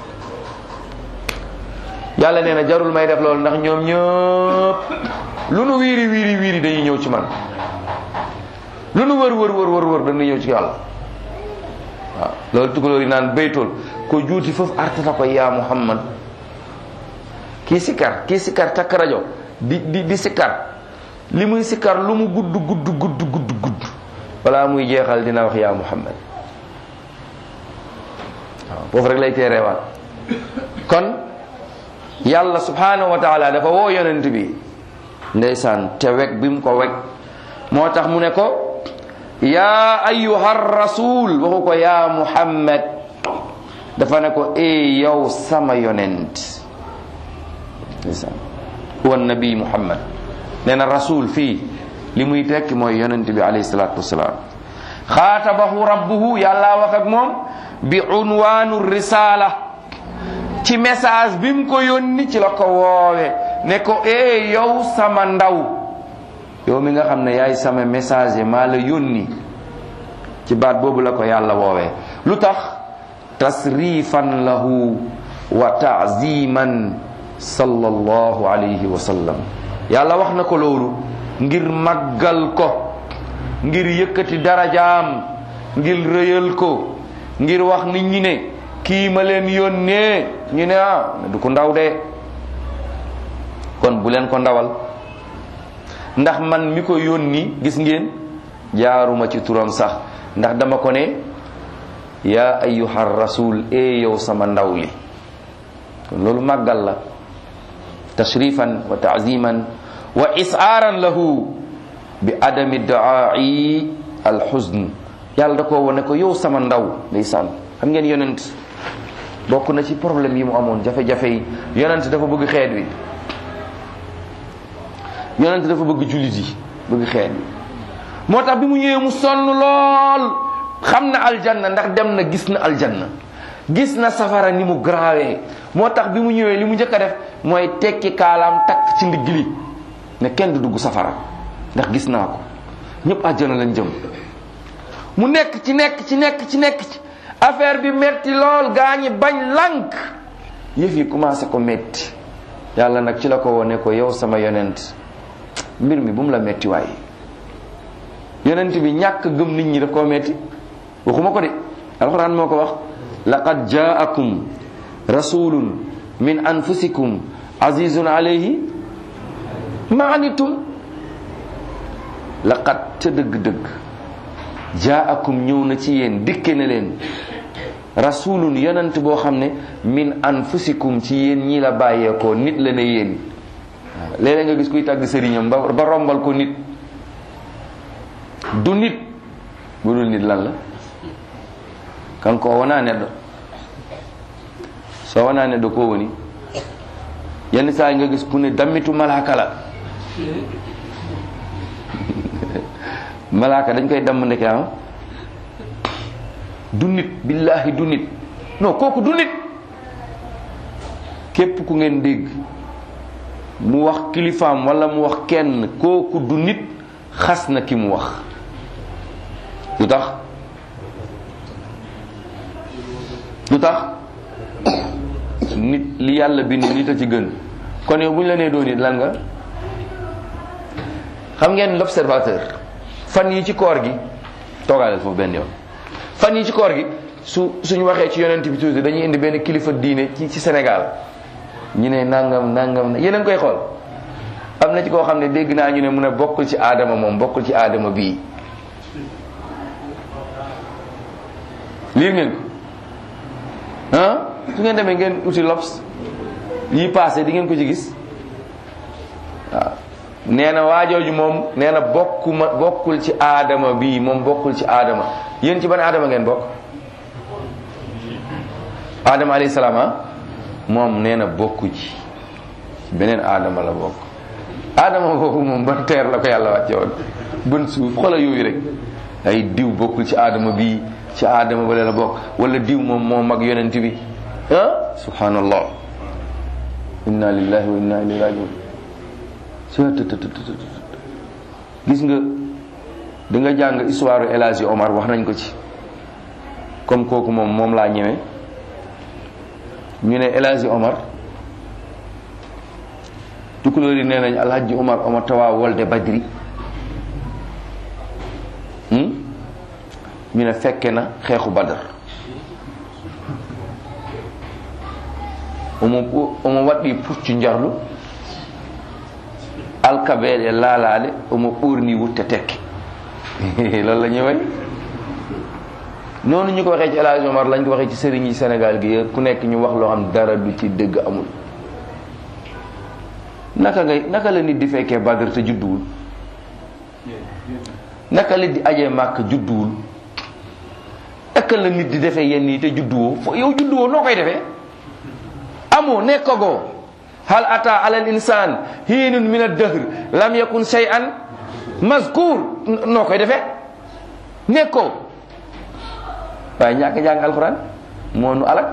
yàlla nee na jarul may def loolu ndax ñoom ñëpp lu nu wiiri wiiri wiiri dañuy ñëw ci man lu nu wër wër wër wër wër dañuy ñëw ci yàlla waaw loolu tugalóor yi naan baytool ko juuti foofu artata ko yaa muhammad kii sikkar kii sikkar takk rajo di di di sikkar li muy sikkar lu mu gudd gudd gudd gudd gudd balaa muy jeexal dina wax yaa muhammad waaw foofu rek lay teereewaat kon yàlla subhanahu wa taala dafa woo yonent bi ndeysaan te weg bi mu ko weg moo tax mu ne ko yaa ayuha rasul waxu ko yaa muhammad dafa ne ko e yow sama yonent ndeysaan huwa nabi muhammad nee na rasul fii li muy tekki mooy yonent bi alayhi salatu wasalaam xaatabahu rabbuhu yàlla wax ak moom bi unwaanu risala ci message bi mu ko yónni ci la ko woowe ne ko e yow sama ndaw yow mi nga xam ne yaay sama message maa la yónni ci baat boobu la ko yàlla woowee lu tax tasrifan lahu wa taaziman sallallahu alayhi wa sallam yàlla wax na ko loolu ngir màggal ko ngir yëkkati darajaam ngir rëyal ko ngir wax nit ñi ne kii ma leen yónnee ñu ne ah du ko ndaw de kon bu leen ko ndawal ndax man mi ko yónni gis ngeen jaaruma ci turam sax ndax dama ko ne yaa ayyuha rasul e yow sama ndaw li kon loolu màggal la tashrifan wa taaziman wa isaaran lahu bi adami daai alxuzn yàlla da koo wone ko yow sama ndaw ndeysaan xam ngeen yonent bokk na ci problème yi mu amoon jafe-jafe yi yonent dafa bëgg xeet wi yonent dafa bëgg jullit yi bëgg xeet wi moo tax bi mu ñëwee mu sonn lool xam na aljanna ndax dem na gis na aljanna gis na safara ni mu grawee moo tax bi mu ñëwee li mu njëkk a def mooy tekki kaalaam takk ci ndigg li ne kenn du dugg safara ndax gis naa ko ñëpp àjjana lañ jëm mu nekk ci nekk ci nekk ci nekk ci affaire bi metti lool gaa ñi bañ lànk yëf yi commencé ko metti yàlla nag ci la ko wone ko yow sama yonent mbir mi bu mu la metti waaye yonent bi ñàkk gëm nit ñi daf koo metti waxuma ko de alxuraan moo ko wax laqad jaakum rasulun min anfusikum azizun alayhi ma anitum laqad ca dëgg-dëgg jaakum ñëw na ci yéen dikke ne leen rasulun yonent boo xam ne min anfusikum ci yéen ñi la bàyyeekoo nit la ne yéen waaw léeg-léeg nga gis kuy tàgg sëriñam ba ba rombal ko nit du nit bu dul nit lan la kan ko wona neɗɗo so wona neɗɗo ko woni yenn saa yi nga gis ku ne dammitu malaka la malaka dañ koy damm ndeke am du nit billahi du nit non kooku du nit képp ku ngeen dégg mu wax kilifaam wala mu wax kenn kooku du nit xas na ki mu wax lu tax lu tax nit li yàlla bind nit a ci gën kon yow bu ñu la nee doo nit lan nga xam ngeen l'observateur fan yi ci koor gi toogaaleel foofu benn yoon fan yi ci koor gi su suñu waxee ci yonent bi tuuti dañuy indi benn kilifa diine ci ci Sénégal ñu ne nangam nangam na yeneen koy xool am na ci koo xam ne dégg naa ñu ne mun a bokkul ci aadama moom bokkul ci aadama bii liir ngeen ko ah su ngeen demee ngeen uti lobs yi passé di ngeen ko ci gis waaw nee na waajooju moom nee na bokkuma bokkul ci aadama bii moom bokkul ci aadama yéen ci ban aadama ngeen bokk aadama alayhi salaam ah moom nee na bokku ci beneen aadama la bokk aadama boobu moom ban teer la ko yàlla wàcce woon bën suuf xoolal yooyu rek ay diw bokkul ci aadama bi ci aadama bale la bokk wala diw moom moo mag yonent bi ah subhanallah inna lillahi wa inna ilayhi rajiun gis nga di nga jàng histoire El Hadji Omar wax nañ ko ci comme kooku moom moom laa ñëwee ñu ne El Hadji Omar tukulóor yi nee nañ alhaji Omar Omar tawa wolde badri ñu ne fekke na xeexu badar omo omo waɗɗi puccu njarlu alkabeeɗe laalaade omo ɓorni wutte tekke loolu la ñuy way noonu ñu ko waxee ci El Hadji Omar lañ ko waxee ci sëriñ yi Sénégal gi yëpp ku nekk ñu wax loo xam dara du ci dëgg amul naka ngay naka la nit di fekkee Badr te judduwul naka la di ajee màkk judduwul naka la nit di defee yenn yi te judduwoo fo yow judduwoo noo koy defee amoo nekkagoo hal ata ala al insan hiinun min ad-dahr lam yakun shay'an mazkur noo koy defee nekkoo waaye ñàkk jàng alxuraan moo nu alak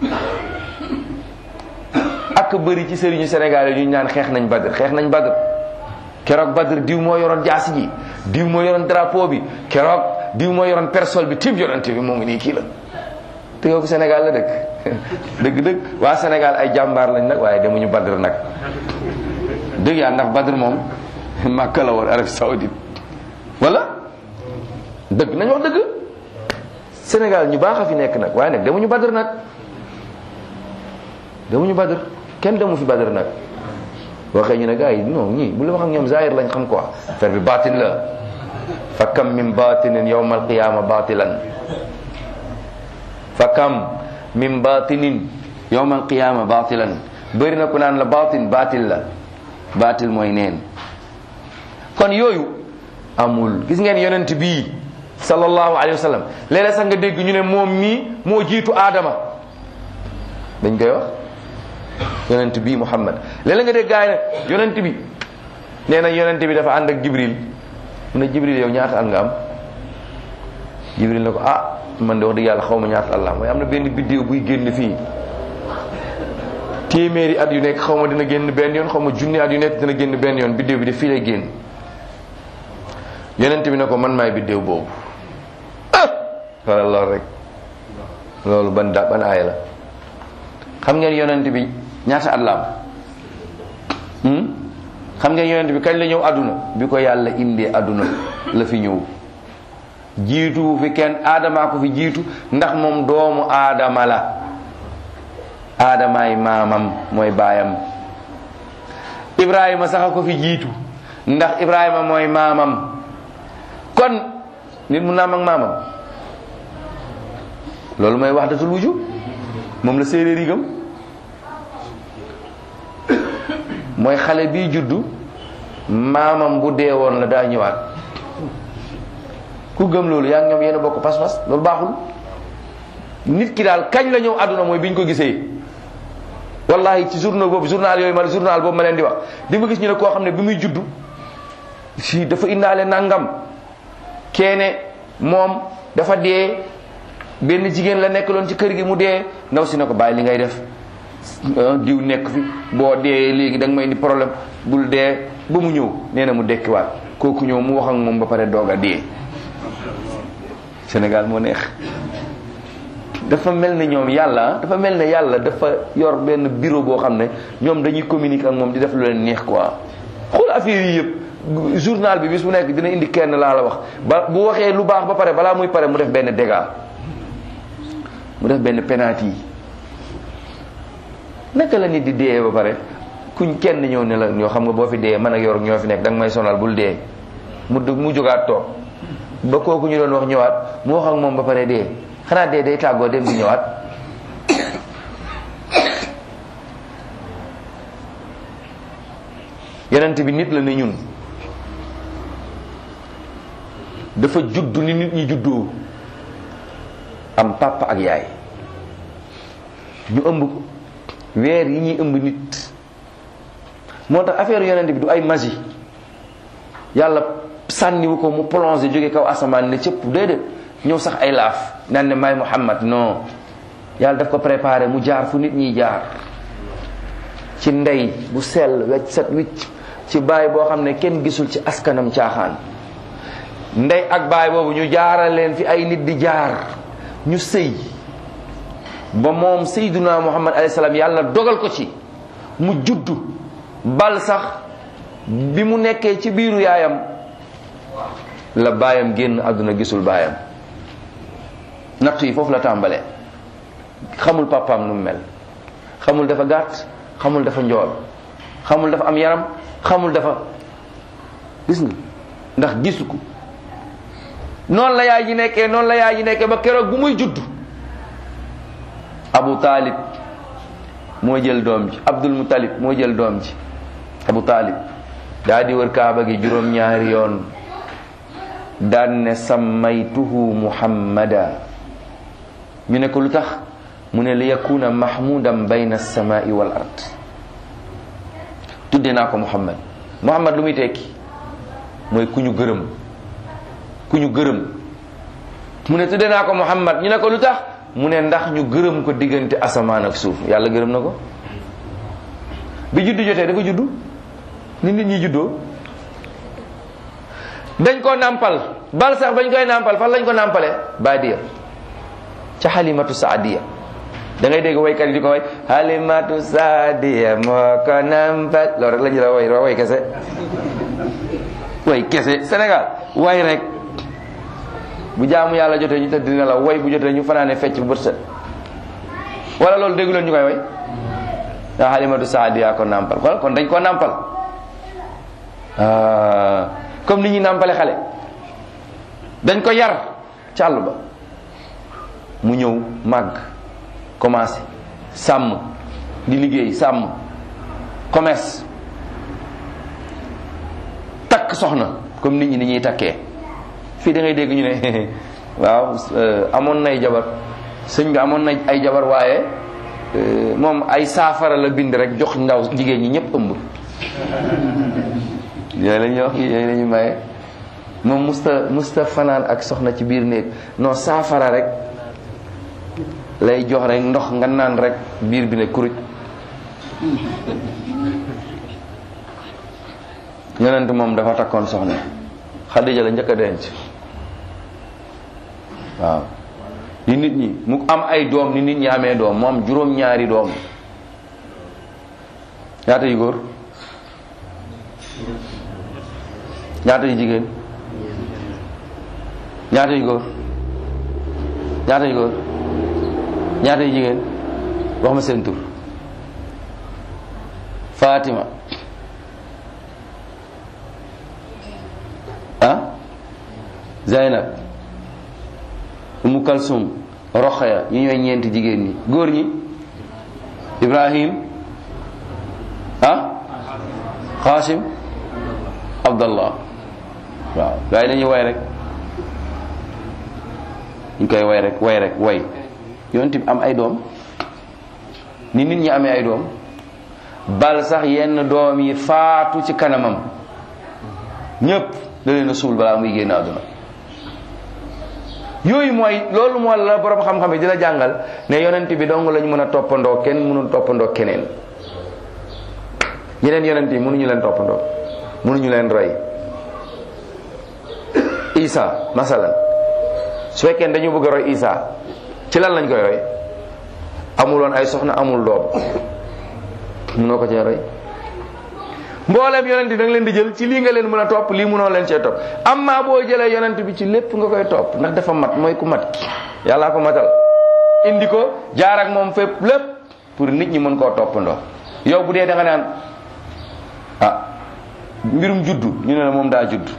ak bëri ci sëriñu Sénégal yi ñu ñaan xeex nañ Badr xeex nañ Badr keroog Badr diw moo yoroon jaasi ji diw moo yoroon drapeau bi keroog diw moo yoroon persol bi tib yonante bi moo ngi nii kii la te yow Sénégal la dëkk dëgg dëgg waa Sénégal ay jàmbaar lañ nag waaye demuñu Badr nag dëgg yaa ndax Badr moom Makka la woon Arabie Saoudite wala dëgg nañ wax dëgg Sénégal ñu baax a fi nekk nag waaye nag demuñu Badr nag demuñu Badr kenn demu fi Badr nag waxee ñu ne gars yi non ñii bu la wax ak ñoom zahir lañ xam quoi affaire bi baatin la fa kam min batinin yawma alqiyama batilan fa kam min batinin yawma alqiyama batilan bëri na ku naan la batin batil la batil mooy neen kon yooyu amul gis ngeen yonent bii sallallahu alayhi wa sallam léeg-léeg sax nga dégg ñu ne moom mii moo jiitu aadama dañ koy wax yonent bii muhammad léeg-léeg nga dégg gaay ne yonent bi nee na yonent bi dafa ànd ak jibril mu ne jibril yow ñaata at nga am jibril ne ko ah man de wax dëgg yàlla xaw ma ñaata at la am waaye am na benn biddéew buy génn fii téeméeri at yu nekk xaw ma dina génn benn yoon xaw ma junni at yu nekk dina génn benn yoon biddéew bi de fii lay génn yonent bi ne ko man maay biddéew boobu ah wala loolu rek loolu ban da ban aaya la xam ngeen yonent bi ñaata at la am xam ngeen yonent bi kañ la ñëw àdduna bi ko yàlla indee àdduna la fi ñëw jiitu fi kenn aadamaa ko fi jiitu ndax moom doomu aadama la aadamaay maamam mooy baayam ibrahima sax a ko fi jiitu ndax ibrahima mooy maamam kon nit mu naam ak maamam loolu mooy wahdatul wujud moom la séeréer yi gëm mooy xale bii juddu maamam bu dee woon la daa ñëwaat ku gëm loolu yaa ngi ñoom yéen a bokk pas-pas loolu baaxul nit ki daal kañ la ñëw àdduna mooy bi ñu ko gisee wallahi ci journal boobu journal yooyu ma journal boobu ma leen di wax di nga gis ñu ne koo xam ne bi muy juddu si dafa indaale nangam keene moom dafa dee benn jigéen la nekk loon ci kër gi mu dee ndaw si ne ko bàyyi li ngay def diw nekk fi boo dee léegi da nga may indi problème bul dee ba mu ñëw nee na mu dekkiwaat kooku ñëw mu wax ak moom ba pare doog a dee Sénégal moo neex dafa mel ne ñoom yàlla dafa mel ne yàlla dafa yor benn bureau boo xam ne ñoom dañuy communiquer ak moom di def lu leen neex quoi xool affaire yi yëpp journal bi bis bu nekk dina indi kenn laa la wax ba bu waxee lu baax ba pare balaa muy pare mu def benn dégât mu def benn penalty yi naka la nit di dee ba pare kuñ kenn ñëw ne la ñoo xam nga boo fi dee man ak yor ñoo fi nekk danga may sonal bul dee mu mu jógaat toog ba kooku ñu doon wax ñëwaat mu wax ak moom ba pare dee xanaa dee day tàggoo dem di ñëwaat yonent bi nit la ne ñun dafa juddu ni nit ñi juddoo am papa ak yaay ñu ëmb ko weer yi ñuy ëmb nit moo tax affaire yonent bi du ay magie yàlla sànniwu ko mu plongé jóge kaw asamaan ne cëpp déedéet ñëw sax ay laaf naan ne maay Muhammad non yàlla daf ko préparé mu jaar fu nit ñiy jaar ci ndey bu sell wecc set wicc ci baay boo xam ne kenn gisul ci askanam caaxaan ndey ak baay boobu ñu jaaral leen fi ay nit di jaar ñu sëy ba moom sayduna muhammad alayhi salaam yàlla dogal ko ci mu juddu bal sax bi mu nekkee ci biiru yaayam la baayam génn àdduna gisul baayam nattu yi foofu la tàmbalee xamul papaam nu mu mel xamul dafa gàtt xamul dafa njool xamul dafa am yaram xamul dafa gis nga ndax gisu ko noonu la yaay ji nekkee noonu la yaay ji nekkee ba keroog bu muy judd abu taalib moo jël doom ji abdul mutalib moo jël doom ji abu taalib daa di wër kaaba gi juróom-ñaari yoon daan ne sammaytuhu muhammada ñu ne ko lu tax mu ne li yakuna mahmudan bayna alsamai wal ard tudde naa ko muhammad muhammad lu muy tekki mooy ku ñu gërëm ku ñu gërëm mu ne tudde naa ko muhammad ñu ne ko lu tax mu ne ndax ñu gërëm ko diggante asamaan ak suuf yàlla gërëm na ko bi juddu jotee dafa juddu ni nit ñi juddoo dañ ko nàmpal bal sax bañ koy nàmpal fan lañ ko nàmpalee baadiya ca xalimatu saadiya da ngay dégg waykat yi di ko way xalimatu saadiya moo ko nàmpal loolu rek la ñu la way way kese way kese Sénégal way rek bu jaamu yàlla jotee ñu tëdd dina la way bu jotee ñu fanaane fecc bu bët set wala loolu déggu leen ñu koy way daa xalimatu saadiya ko nàmpal kon kon dañ ko nàmpal comme ni ñuy nàmpale xale dañ ko yar ci àll ba mu ñëw màgg commencé sàmm di liggéey sàmm commerce takk soxna comme nit ñi ni ñuy takkee fii da ngay dégg ñu ne waaw amoon nay jabar sëñ bi amoon na ay jabar waaye moom ay saafara la bind rek jox ndaw jigéen ñi ñëpp ëmb yooyu la ñuy wax yooyu la ñuy maye moom musta musta fanaan ak soxna ci biir néeg non saafara rek lay jox rek ndox nga naan rek biir bi ne kuruj yonent moom dafa takkoon soxna Xadija la njëkk a denc waaw ni nit ñi mu am ay doom ni nit ñi amee doom mu am juróom-ñaari doom ñaata yu góor ñaata yu jigéen ñaata yu góor ñaata yu góor ñaata yu jigéen wax ma seen tur Fatima ah Zaynab Umu Kalsum Roxaya ñi ñooy ñeenti jigéen ñi góor ñi Ibrahim ah Qasim Abdallah waaw waaye dañuy way rek ñu koy way rek way rek way yonent bi am ay doom ni nit ñi amee ay doom bal sax yenn doom yi faatu ci kanamam ñépp da leen a suul balaa muy génn àdduna yooyu mooy loolu moo la borom xam-xam yi di la jàngal ne yonent bi dong lañ mën a toppandoo kenn mënul toppandoo keneen ñeneen yonent yi mënuñu leen toppandoo mënuñu leen roy isa masalan su fekkee dañu bëgg a roy isa ci lan lañ koy roy amuloon ay soxna amul doom mënoo ko cee roy mboolem yonent da nga leen di jël ci lii nga leen mën a topp lii mënoo leen cee topp amma boo jëlee yonent bi ci lépp nga koy topp ndax dafa mat mooy ku mat yàllaa ko matal indi ko jaar ak moom fépp lépp pour nit ñi mën koo toppandoo yow bu dee da nga naan ah mbirum juddu ñu ne la moom daa judd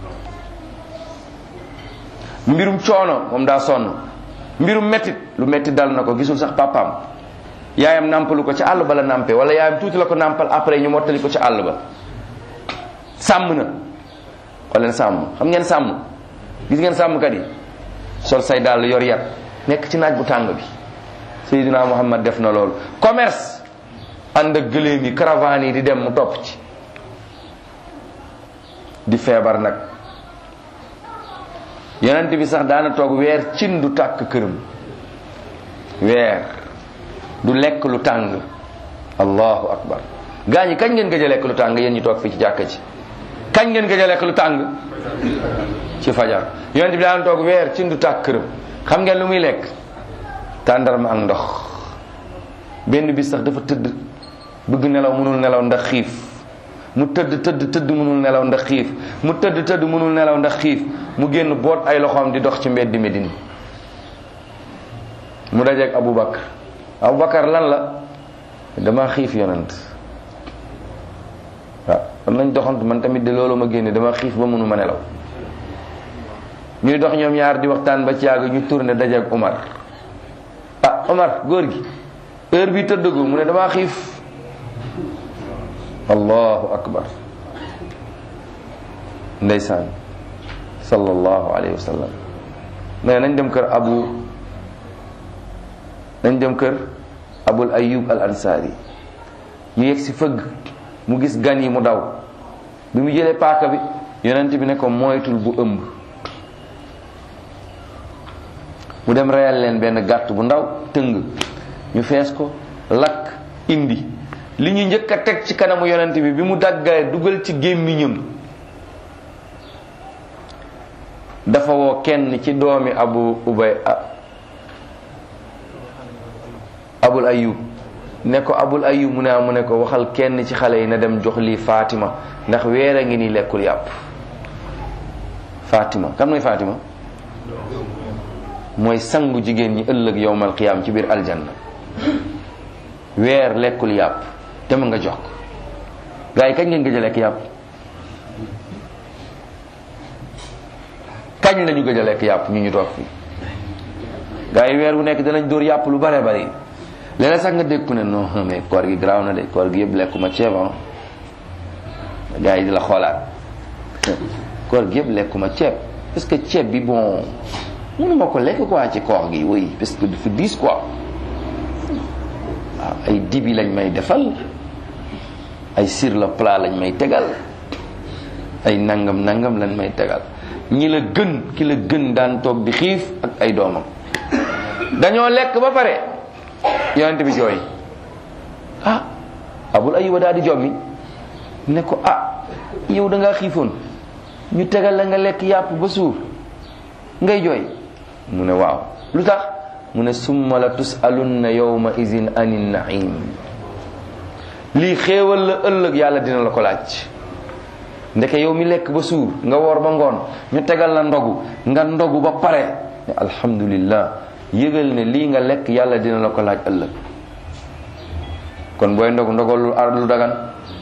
mbirum coono moom daa sonn mbirum mettit lu metti dal na ko gisul sax papaam yaayam nàmpalu ko ci àll ba la nàmpe wala yaayam tuuti la ko nàmpal après ñu mottali ko ci àll ba sàmm na xool leen sàmm xam ngeen sàmm gis ngeen sàmmkat yi sol say dàll yor yat nekk ci naaj bu tàng bi Seydina Muhammad def na loolu commerce ànd ak gëléem yi caravane yi di dem mu topp ci di feebar nag yonent bi sax daana toog weer cin du tàkk këram weer du lekk lu tàng allahu akbar gaa ñi kañ ngeen gëj a lekk lu tàng yéen ñu toog fii ci jàkka ji kañ ngeen gëj a lekk lu tàng ci fajar yonent bi daana toog weer cin du tàkk këram xam ngeen lu muy lekk tàndarma ak ndox benn bis sax dafa tëdd bëgg nelaw mënul nelaw ndax xiif mu tëdd tëdd tëdd mënul nelaw ndax xiif mu tëdd tëdd mënul nelaw ndax xiif mu génn boot ay loxoom di dox ci mbeddi Medine mu dajeeg Aboubacar Aboubacar lan la dama xiif yonent waaw am nañ doxantu man tamit de loolu ma génne dama xiif ba mënuma nelaw ñuy dox ñoom ñaar di waxtaan ba ci yàgg ñu tourné dajeeg Omar ah Omar góor gi heure bi tëddagul mu ne dama xiif allahu akbar ndeysaan sallallahu alayhi wa sallam mais nañ dem kër abu nañ dem kër abul ayub al ansari ñu yegg si fëgg mu gis gan yi mu daw bi mu jëlee paaka bi yonent bi ne ko moytul bu ëmb mu dem reyal leen benn gàtt bu ndaw tëng ñu fees ko lakk indi li ñu njëkk a teg ci kanamu yonent bi bi mu daggaay dugal ci gémmiñam dafa woo kenn ci doomi abu ubay abul ayub ne ko abul ayub mu ne mu ne ko waxal kenn ci xale yi na dem jox lii Fatima ndax weer a ngi ni lekkul yàpp Fatima kam mooy Fatima mooy sangu jigéen ñi ëllëg yowmal qiyaam ci biir aljanna weer lekkul yàpp dem nga jox ko gars yi kañ ngeen gëj a lekk yàpp kañ lañu gëj a lekk yàpp ñu ñu toog fi gars yi weer bu nekk danañ dóor yàpp lu bare bari léeg-léeg sax nga dégg ku ne non mais koor gi garaaw na de koor gi yëpp lekkuma ceeb ah gars yi di la xoolaat koor gi yëpp lekkuma ceeb parce que ceeb bi bon mënuma ko lekk quoi ci koor gi oui parce que dafa diis quoi waaw ay dibi lañ may defal ay sur le plat lañ may tegal ay nangam nangam lañ may tegal ñi la gën ki la gën daan toog di xiif ak ay doomam dañoo lekk ba pare yonent bi jooy ah abul ayuba daal di jommi ne ko ah yow da ngaa xiifoon ñu tegal la nga lekk yàpp ba suur ngay jooy mu ne waaw lu tax mu ne summa la tusalunna yawma izin anin naim lii xéewal la ëllëg yàlla dina la ko laaj ndeke yow mi lekk ba suur nga woor ba ngoon ñu tegal la ndogu nga ndogu ba pare ne alhamdulillah yëgal ne lii nga lekk yàlla dina la ko laaj ëllëg kon booy ndogu ndogal lu ar lu dagan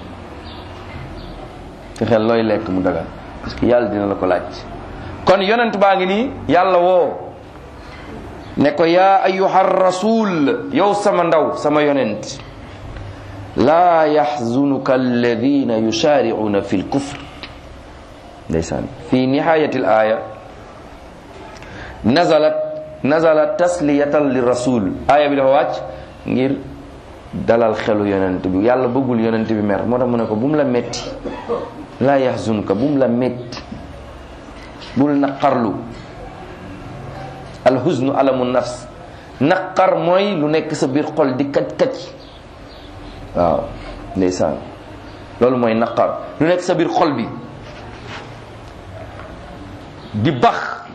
te xel looy lekk mu dagan parce que yàlla dina la ko laaj kon yonent baa ngi nii yàlla woo ne ko yaa ayuha rasul yow sama ndaw sama yonent laa yaxzunuka alladina yusaaricuuna fi lkufr ndeysaan fi nihayati l aya nazalat nazalat tasliyatan li rasul aaya bi dafa wàcc ngir dalal xelu yonent bi yàlla bëggul yonent bi mer moo tax mu ne ko bu mu la metti laa yaxzunuka bu mu la metti bul naqarlu alhuznu alamu nafs naqar mooy lu nekk sa biir xol di kaj kaj waaw ndeysaan loolu mooy naqar lu nekk sa biir xol bi di bax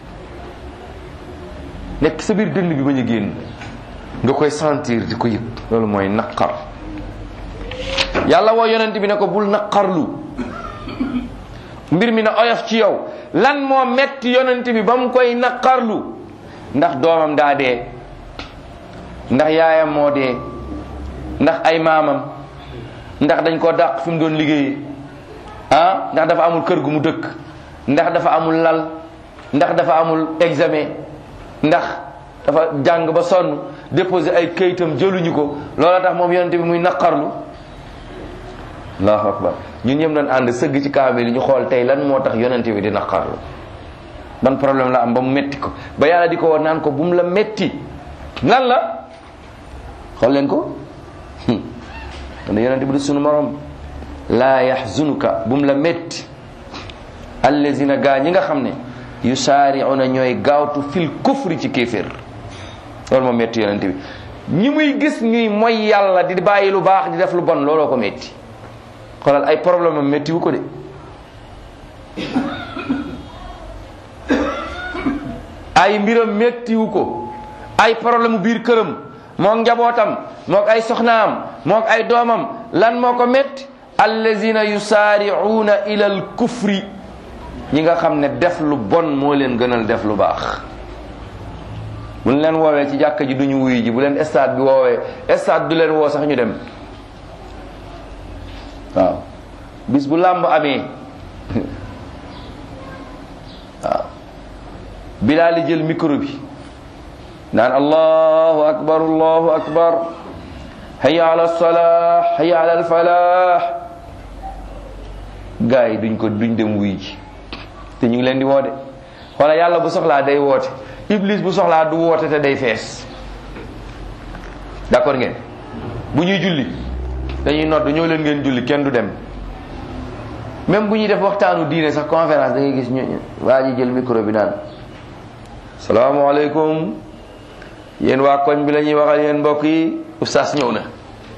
nekk sa biir dënn bi bañ a génn nga koy sentir di ko yëg loolu mooy naqar yàlla woo yonent bi ne ko bul naqarlu mbir mi na oyof ci yow lan moo metti yonent bi ba mu koy naqarlu ndax doomam daa dee ndax yaayam moo dee ndax ay maamam ndax dañ ko dàq fi mu doon liggéeyee ah ndax dafa amul kër gu mu dëkk ndax dafa amul lal ndax dafa amul examen ndax dafa jàng ba sonn déposé ay këyitam jëluñu ko loola tax moom yonent bi muy naqarlu allahu akbar ñun ñëpp doon ànd sëgg ci kaamil ñu xool tey lan moo tax yonent bi di naqarlu ban problème la am ba mu metti ko ba yàlla di ko war naan ko bu mu la metti lan la xool leen ko kon yonent bi du sunu morom laa yaxzunuka bu mu la metti allazina gaa ñi nga xam ne yusaari'una ñooy gaawtu fil kufri ci kéeféer loolu moom metti yonent bi ñi muy gis ñuy mooy yàlla di bàyyi lu baax di def lu bon looloo ko metti xoolal ay problème am metti wu ko de ay mbiram mettiwu ko ay problème mu biir këram mook njabootam mook ay soxnaam mook ay doomam lan moo ko metti allazina yusaari'uuna ila al kufri ñi nga xam ne def lu bon moo leen gënal def lu baax bu leen woowee ci jàkka ji duñu wuyu ji bu leen stade bi woowee stade du leen woo sax ñu dem waaw bis bu làmb amee waaw bilaali jël micro bi naan allahu akbar allahu akbar hayya ala salah hayya ala alfalah gars yi duñ ko duñ dem wuy ji te ñu ngi leen di woote wala yàlla bu soxlaa day woote iblis bu soxlaa du woote te day fees d'accord ngeen bu ñuy julli dañuy nodd ñoo leen ngeen julli kenn du dem même bu ñuy def waxtaanu diine sax conférence da ngay gis ñu waa ji jël micro bi naan salaamaaleykum yéen waa koñ bi la ñuy waxal yéen mbokk yi oustaz ñëw na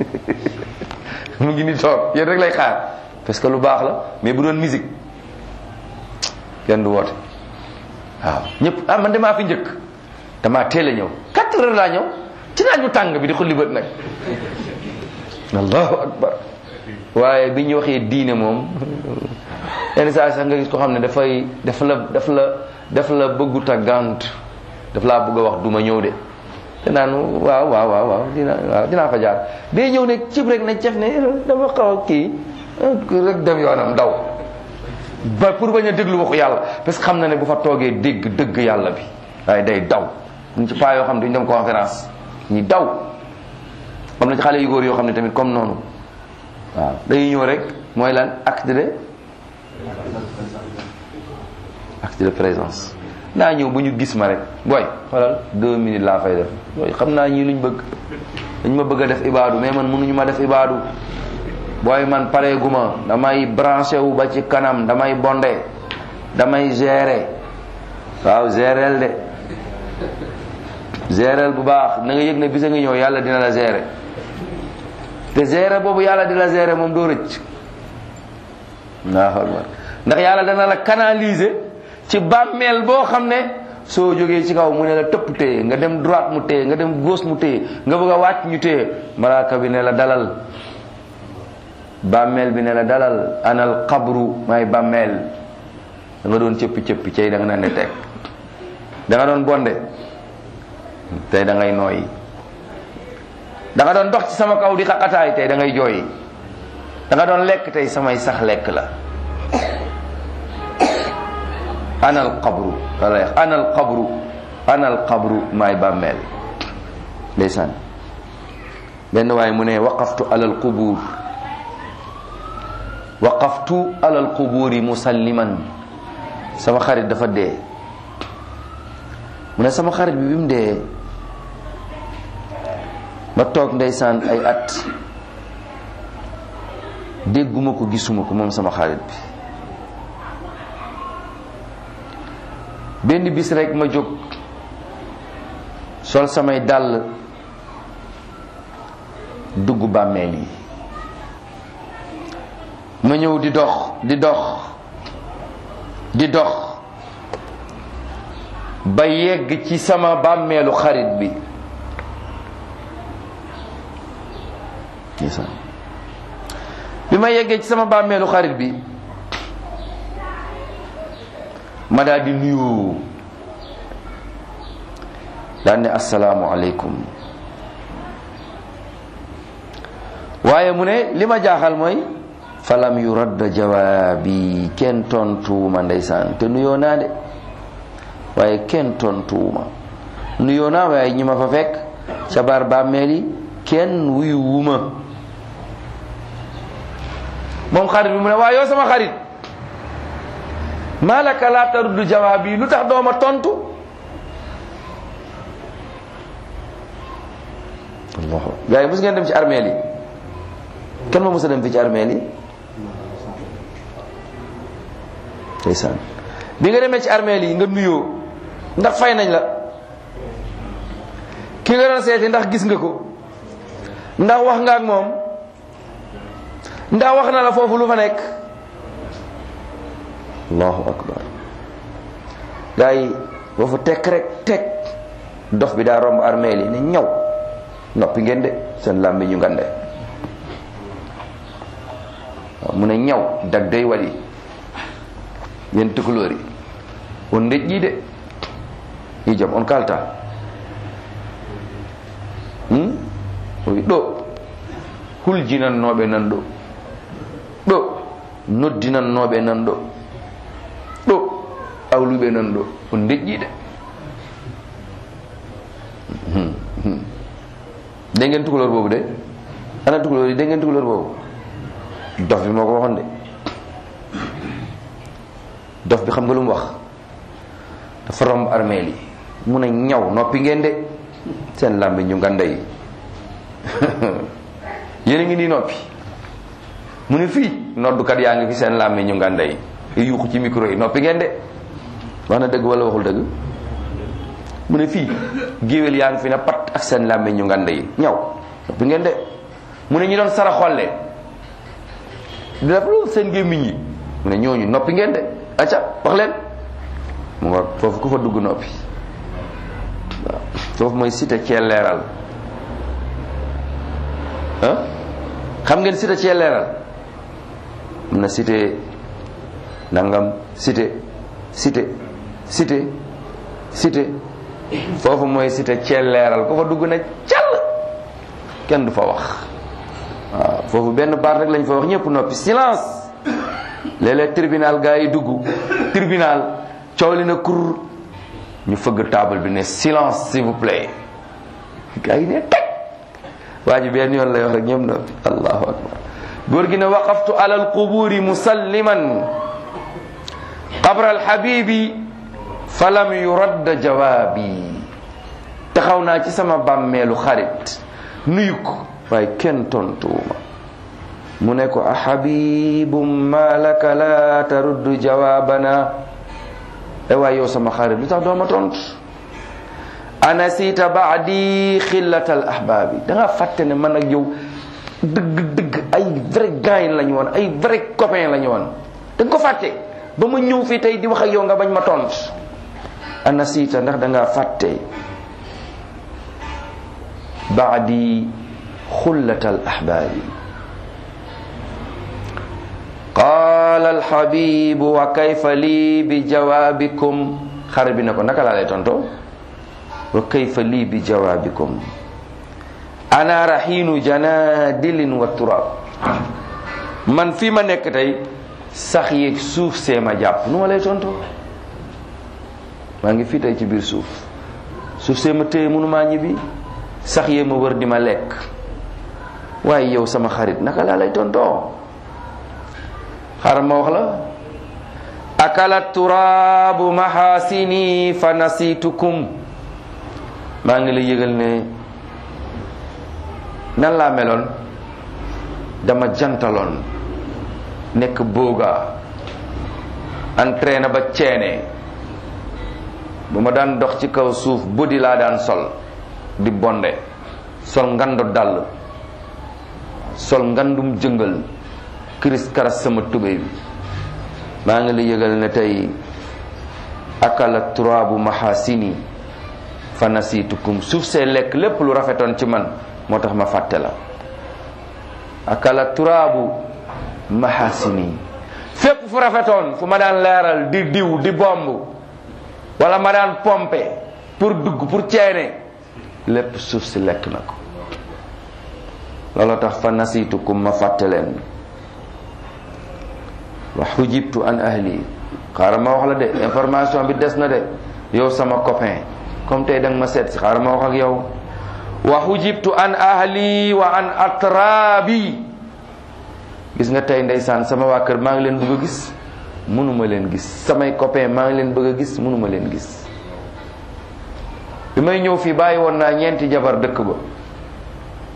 mu ngi ni toog yéen rek lay xaar parce que lu baax la mais bu doon musique kenn du woote waaw ñëpp ah man damaa fi njëkk damaa teel a ñëw quatre heures laa ñëw ci naaj bu tàng bi di xulli bët nag allahu akbar waaye bi ñu waxee diine moom yenn saa sax nga gis ko xam ne dafay daf la daf la daf la bëggut a gànt daf laa bëgg a wax duma ñëw de te naan waaw waaw waaw waaw dina waaw dinaa fa jaar day ñëw ne cib rek ne cef ne dama xaw a kii rek dem yoonam daw ba pour bañ a déglu waxu yàlla parce que xam na ne bu fa toogee dégg dëgg yàlla bi waaye day daw ñu ci paa yoo xam ne duñ dem conférence ñi daw am na ci xale yu góor yoo xam ne tamit comme noonu waaw dañuy ñëw rek mooy lan acte de acte de présence naa ñëw bu ñu gis ma rek booy xoolal deux minutes laa fay def booy xam naa ñii luñ bëgg dañ ma bëgg a def ibaadu mais man mënuñu ma def ibaadu booy man pareeguma damay branché wu ba ci kanam damay bondé damay gérer waaw gérel de gérel bu baax na nga yëg ne bisa nga ñëw yàlla dina la gérer te gérer boobu yàlla di la gérer moom doo rëcc ndax yàlla dana la canaliser ci bàmmeel boo xam ne soo jógee ci kaw mu ne la tëpp téye nga dem droite mu téye nga dem gauche mu téye nga bëgg a wàcc ñu téye malaaka bi ne la dalal bàmmeel bi ne la dalal anal xabru may bàmmeel da nga doon cëppi cëppi cay da nga naan ne teg da nga doon bonde tey da ngay nooyi da nga doon dox ci sama kaw di xaqataay tey da ngay jooyi da nga doon lekk tey samay sax lekk la anal qabru wala anal qabru anal qabru maay bàmmeel ndeysaan benn waaye mu ne waqaftu alal qubuur waqaftu alal qubuuri musalliman sama xarit dafa dee mu ne sama xarit bi bi mu dee ma toog ndeysaan ay at dégguma ko gisuma ko moom sama xarit bi benn bis rek ma jóg sol samay dàll dugg bàmmeel yi ma ñëw di dox di dox di dox ba yegg ci sama bàmmeelu xarit bi bi ma yeggee ci sama bàmmeelu xarit bi ma daal di nuyu daal ne asalaamu aleykum waaye mu ne li ma jaaxal mooy falam yu radda jawaabi kenn tontuwuma ndeysaan te nuyoo naa de waaye kenn tontuwuma nuyoo naa waaye ñi ma fa fekk ca baar bàmmeel yi kenn wuyu wuma moom xarit bi mu ne waa yow sama xarit malaka laa taruddu jawaab yi lu tax dooma tontu allahu gars yi mos ngeen dem ci armeel yi kenn ma mos a dem fi ci armeel yi ndeysaan bi nga demee ci armeel yi nga nuyoo ndax fay nañ la ki nga doon seeti ndax gis nga ko ndax wax nga ak moom ndax wax na la foofu lu fa nekk allahu akbar gaa yi foofu tekk rek tekk dof bi daa romb armeel yi ne ñaw noppi ngeen de seen làmbi ñu ngande waaw mu ne ñaw dag day wali yen tukulóor yi on ndej ƴi de i jam on kalta hmm? oyi ɗo huljinannoɓe nan ɗo ɗo noddinannoɓe nan ɗo ɗo awluɓe nan ɗo on ndejƴi de de ngeen tukulóor boobu de ana tukulóor yi de ngeen tukulóor boobu dof bi moo ko waxoon de dof bi xam nga lu mu wax dafa romb armeel yi mu ne ñaw noppi ngeen de seen làmbi ñu nganda yi yéen a ngi nii noppi mu ne fii noddukat yaa ngi fi seen làmbi ñu nganda yi yuuxu ci micro yi noppi ngeen de wax na dëgg wala waxul dëgg mu ne fii géwél yaa ngi fi ne pat ak seen làmbi ñu nganda yi ñaw noppi ngeen de mu ne ñu doon sara xolle di def loolu seen gémmiñ yi mu ne ñooñu noppi ngeen de acca wax leen mu nga foofu ku fa dugg noppi waaw foofu mooy cité cee leeral ah xam ngeen cité cee leeral am na cité nangam cité cité cité cité foofu mooy cité cee leeral ku fa dugg ne call kenn du fa wax waaw foofu benn baat rek lañ fa wax ñëpp noppi silence léeg-léeg tribunal gaa yi dugg tribunal coow li na kur ñu fëgg table bi ne silence s'il vous plaît gaa yi ne teg waa ji benn yoon lay wax rek ñoom noppi allahu akbar góor gi ne waqaftu ala alquburi musalliman qabra alhabibi falam yuradda jawaabi taxaw naa ci sama bàmmeelu xarit nuyu ko waaye kenn tontuwuma mu ne ko a habibum ma laka la taruddu jawaabana e waay yow sama xarit lu tax dooma tontu anasita baadi xillatal ahbaabi da nga fàtte ne man ak yow dëgg dëgg ay vrai gain la ñu woon ay vrai copain la ñu woon da nga ko fàtte ba ma ñëw fii tey di wax ak yow nga bañ ma tont anasita ndax da nga fàtte baadi xullatal ahbaabi qaala alxabibu wa kayfa lii bi jawaabikum xare bi ne ko naka laa lay tonto wa kayfa lii bi jawaabikum ana raxiinu janadilin wa turab man fii ma nekk tey sax yeeg suuf see ma jàpp nu ma lay tonto maa ngi fii tey ci biir suuf suuf see ma téye mënumaa ñibbi sax yee ma wër di ma lekk waaye yow sama xarit naka laa lay tontoo xaaral ma wax la akala turaabu mahasini fa nasitukum maa ngi la yëgal ne nan laa meloon dama jantaloon nekk booga entraîné ba ceene bu ma daan dox ci kaw suuf buddi laa daan sol di bonde sol ngando dàll sol ngandum jëngal kiris karas sama tubéy bi maa ngi la yëgal ne tey akala turaabu mahasini fa nasitukum suuf see lekk lépp lu rafetoon ci man moo tax ma fàtte la akala turaabu mahasini fépp fu rafetoon fu ma daan leeral di diw di bomb wala ma daan pompe pour dugg pour ceene lépp suuf si lekk na ko looloo tax fa nasitukum ma fàtte leen wa xujibtu an ahli xaaral ma wax la de information bi des na de yow sama copain comme tey danga ma seet si xaaral ma wax ak yow wa xujibtu an ahli wa an atrabi gis nga tey ndeysaan sama waa kër maa ngi leen bëgg a gis mënuma leen gis samay copain maa ngi leen bëgg a gis mënuma leen gis bi may ñëw fii bàyyi woon naa ñeenti jabar dëkk ba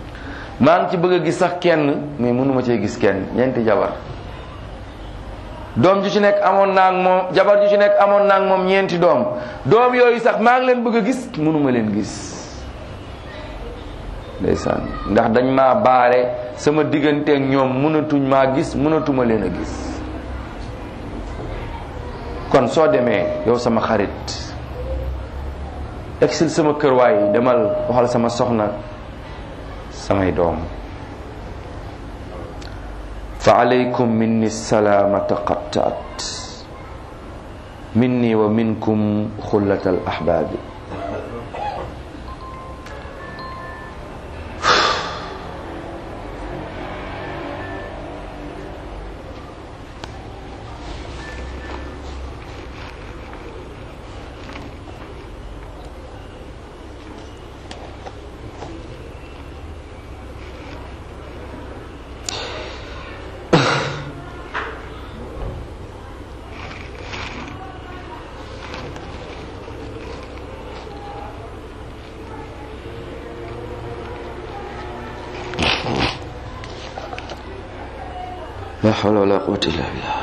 maa ngi ci bëgg a gis sax kenn mais mënuma cee gis kenn ñeenti jabar doom ju ci nekk amoon naa ak moom jabar ju ci nekk amoon naa ak moom ñeenti doom doom yooyu sax maa ngi leen bëgg a gis mënuma leen gis ndeysaan ndax dañ maa baare sama digganteeg ñoom mënatuñ maa gis mënatuma leen a gis kon soo demee yow sama xarit egsil sama kër waay demal waxal sama soxna samay doom fa alaykum minni salaamata qattaat minni wa minkum xullata al ahbaabi la hawla wala quwwata illa billah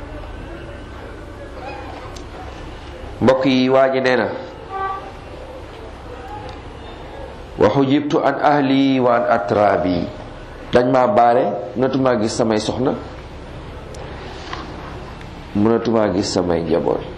mbokk yi waa ji nee na wa xujibtu an ahli wa an atrabi dañ ma baare mënatumaa gis samay soxna mënatumaa gis samay njaboot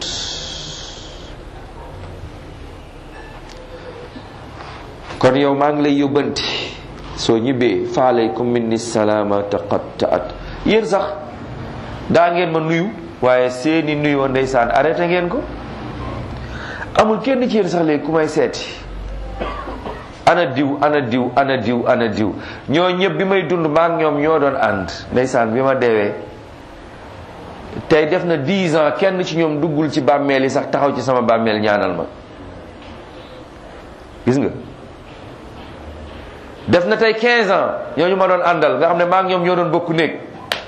kon yow maa ngi lay yóbbanti soo ñibbee fa alaykum minni salaamata qattaat yéen sax daa ngeen ma nuyu waaye seeni nuyoo ndeysaan arrêté ngeen ko amul kenn ci yéen sax léegi ku may seeti ana diw ana diw ana diw ana diw ñoo ñëpp bi may dund maak ñoom ñoo doon ànd ndeysaan bi ma deewee tey def na 10 ans kenn ci ñoom duggul ci bàmmeel yi sax taxaw ci sama bàmmeel ñaanal ma gis nga def na tey 15 ans ñooñu ma doon àndal nga xam ne maak ñoom ñoo doon bokku néeg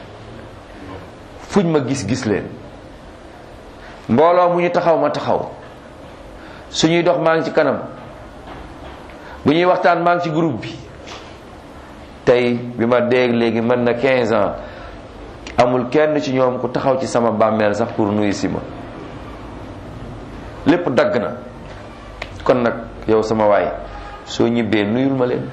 fuñ ma gis-gis leen mbooloo mu ñu taxaw ma taxaw suñuy dox maa ngi ci kanam bu ñuy waxtaan maa ngi ci groupe bi tey bi ma dégg léegi mën na 15 ans amul kenn ci ñoom ku taxaw ci sama bàmmeel sax pour nuyu si ma lépp dagg na kon nag yow sama waay soo ñibbee nuyul ma leen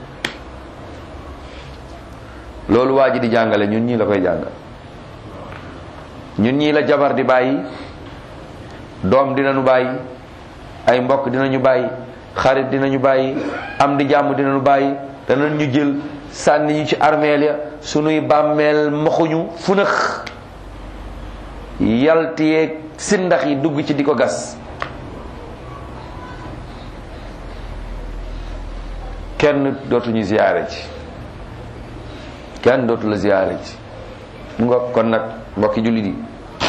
loolu waa ji di jàngale ñun ñii la koy jàngal ñun ñii la jabar di bàyyi doom dinañu bàyyi ay mbokk dinañu bàyyi xarit dinañu bàyyi am di jàmm dinañu bàyyi danañ ñu jël sànni ñu ci armeel ya sunuy bàmmeel moxuñu funax yaltiyeeg sindax yi dugg ci di ko gas kenn dootuñu ziyaare ci kenn dootu la ziyaare ci mu nga kon nag mbokki jullit yi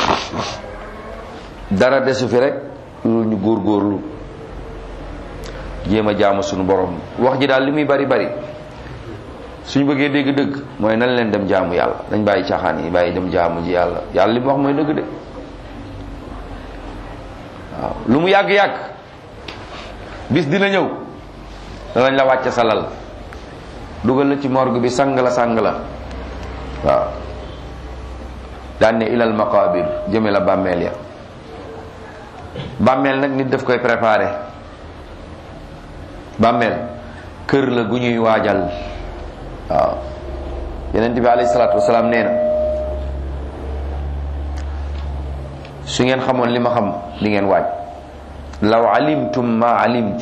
dara desu fi rek loolu ñu góorgóorlu jéem a jaamu suñu borom wax ji daal li muy bari bari suñu bëggee dégg dëgg mooy nan leen dem jaamu yàlla dañ bàyyi caaxaan yi bàyyi dem jaamu ji yàlla yàlla li mu wax mooy dëgg de waaw lu mu yàgg-yàgg bis dina ñëw danañ la wàcce sa lal dugal la ci morgue bi sang la sang la waaw daan ne ilal maqabir jëme la bàmmeel ya bàmmeel nag nit daf koy préparé bàmmeel kër la gu ñuy waajal waaw yeneen bi alayhi salaatu wasalaam nee na su ngeen xamoon li ma xam di ngeen waaj law alimtum ma alimt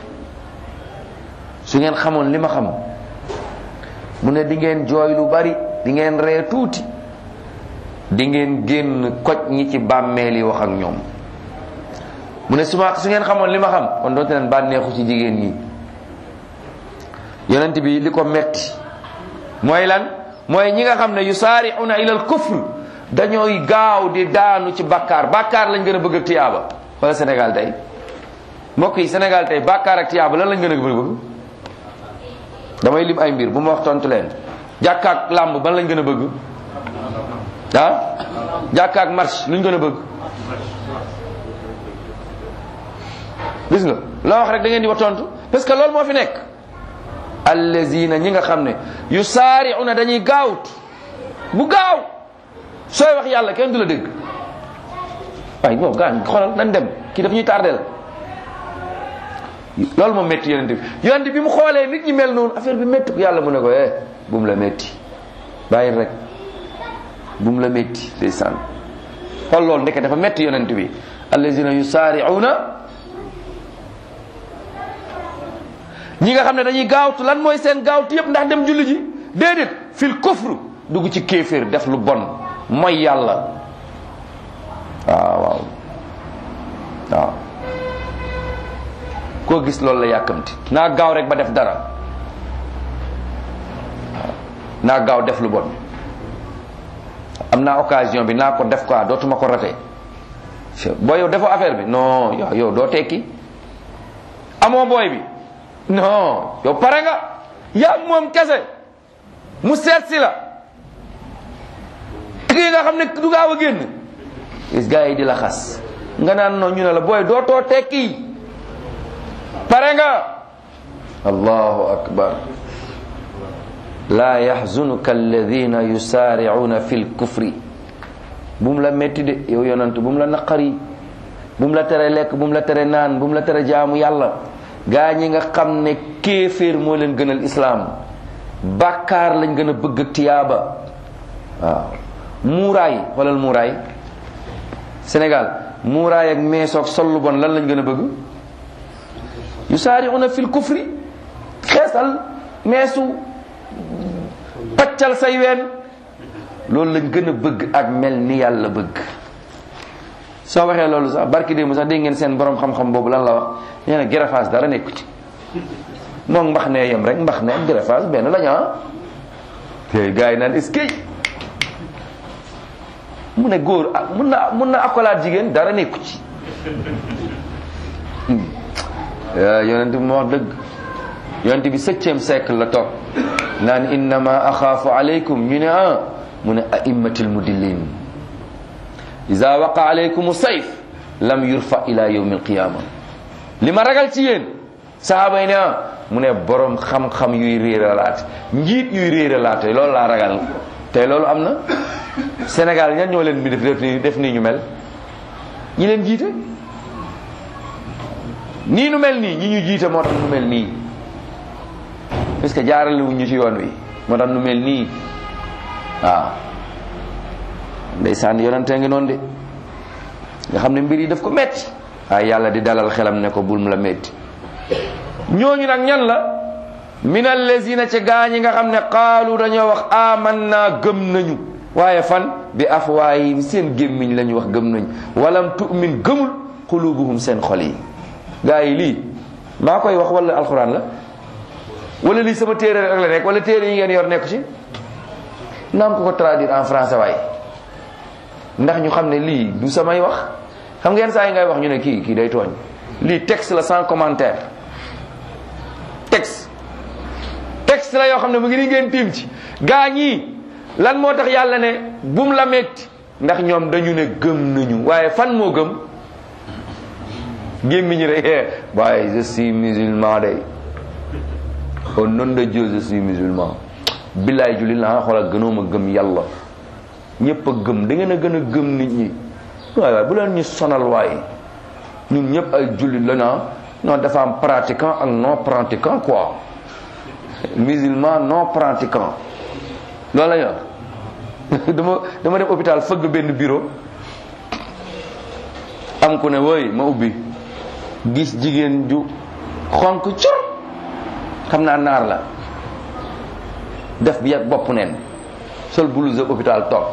su ngeen xamoon li ma xam mu ne di ngeen jooy lu bari di ngeen ree tuuti di ngeen génn koj ñi ci bàmmeel yi wax ak ñoom mu ne su ma su ngeen xamoon li ma xam kon doote leen bànneexu ci jigéen ñi yonent bi li ko metti mooy lan mooy ñi nga xam ne yusaari'una ilal kufr dañooy gaaw di daanu ci bàkkaar bàkkaar lañ gën a bëgg ak tiyaaba wala Sénégal tey mbokk yi Sénégal tey bàkkaar ak tiyaaba lan lañ gën a bëgg damay lim ay mbir bu ma wax tontu leen jàkka ak làmb ban lañ gën a bëgg ah jàkka ak marche luñ gën a bëgg gis nga loo wax rek da ngeen di wax tontu parce que loolu moo fi nekk allazina ñi nga xam ne yusaari'una dañuy gaawut bu gaaw sooy wax yàlla kenn du la dégg waaye boobu gaañ xoolal nan dem kii daf ñuy tardeel loolu moom métti yonent bi yonent bi mu xoolee nit ñi mel noonu affaire bi métti yàlla mu ne ko eh bu mu la métti bàyyi rek bu mu la métti ndeysaan xool loolu ndeke dafa métti yonent bi allazina yusaari'una ñi nga xam ne dañuy gaawtu lan mooy seen gaawtu yëpp ndax dem julli ji déedéet fil kufru dugg ci kéeféer def lu bon mooy yàlla waaw waaw waaw koo gis loolu la yàkkamti naa gaaw rek ba def dara waaw naa gaaw def lu bon am naa occasion bi naa ko def quoi dootuma ko rate boo yow defoo affaire bi non yow yow doo tekki amoo booy bi non yow pare nga yaa moom kese mu seet si la kii nga xam ne du gaaw a génn gis gars yi di la xas nga naan noonu ñu ne la booy dootoo tekki pare nga allahu akbar laa yaxzunuka alladina yusaaricuuna fi lkufri bu mu la métti de yow yonant bu mu la naqari bu mu la tere lekk bu mu la tere naan bu mu la tere jaamu yàlla gaa ñi nga xam ne kéeféer moo leen gënal islaam bàkkaar lañ gën a bëgg ak tiyaaba waaw muuraay xoolal muuraay Sénégal muuraay ak meesoog sollu bon lan lañ gën a bëgg yusaari'una fil kufri xeesal meesu paccal say ween loolu lañ gën a bëgg ak mel ni yàlla bëgg soo waxee loolu sax barki démb sax dégg ngeen seen borom xam-xam boobu lan la wax nee na gërëfaas dara nekku ci moom mbax ne yem rek mbax ne ak gërëfaas benn lañu ah te gars yi naan est-ce que mu ne góor ah mun na mun na akolaat jigéen dara nekku ci yonent bi moo wax dëgg yonent bi septième siècle la toog naan innama axaafu aleykum ñu ne ah mu ne aimmatil mudillin ida waqa aleykum sayf lam yurfa ila yawmi alqiyama li ma ragal ci yéen sahaaba yi ne ah mu ne borom xam-xam yuy réeralaate njiit yuy réeralaate loolu laa ragal te loolu am na Sénégal ñan ñoo leen mi def def nii def nii ñu mel ñi leen jiite nii nu mel nii ñi ñu jiite moo tax nu mel nii parce que jaarale wuñ ñu ci yoon wi moo tax nu mel nii waaw ndeysaan yonente ngi noonu de nga xam ne mbir yi daf ko metti waaye yàlla di dalal xelam ne ko bul mu la metti ñooñu nag ñan la min allazina ca gaañi nga xam ne qaalu dañoo wax amanna gëm nañu waaye fan bi afwaayim seen gémmiñ la ñu wax gëm nañu walam tu'min gëmul qulubuhum seen xol yi gaa yi lii maa koy wax wala alxuraan la wala lii sama téere rek la nekk wala téere yi ngeen yor nekku ci naam ko ko traduire en français waaye ndax ñu xam ne lii du samay wax xam ngeen saa yi ngay wax ñu ne kii kii day tooñ lii texte la sans commentaire texte texte la yoo xam ne mu ngi ni ngeen tiim ci gaa ñii lan moo tax yàlla ne bum la metti ndax ñoom dañu ne gëm nañu waaye fan moo gëm gémmiñ rek waaye je suis musulman day au nom de Dieu je suis musulman billaay jullit la nga xoolal gënoo ma gëm yàlla ñëpp a gëm da ngeen a gën a gëm nit ñi waaye waaye bu leen ñu sonal waaye ñun ñëpp ay jullit la na non dafa am pratiquant ak non pratiquant quoi musulman non pratiquant loolu la ñu dama dama dem hôpital fëgg benn bureau am ku ne woy ma ubbi gis jigéen ju xonk cur xam naa naar la def bi yàgg bopp neen sol blouse hôpital toog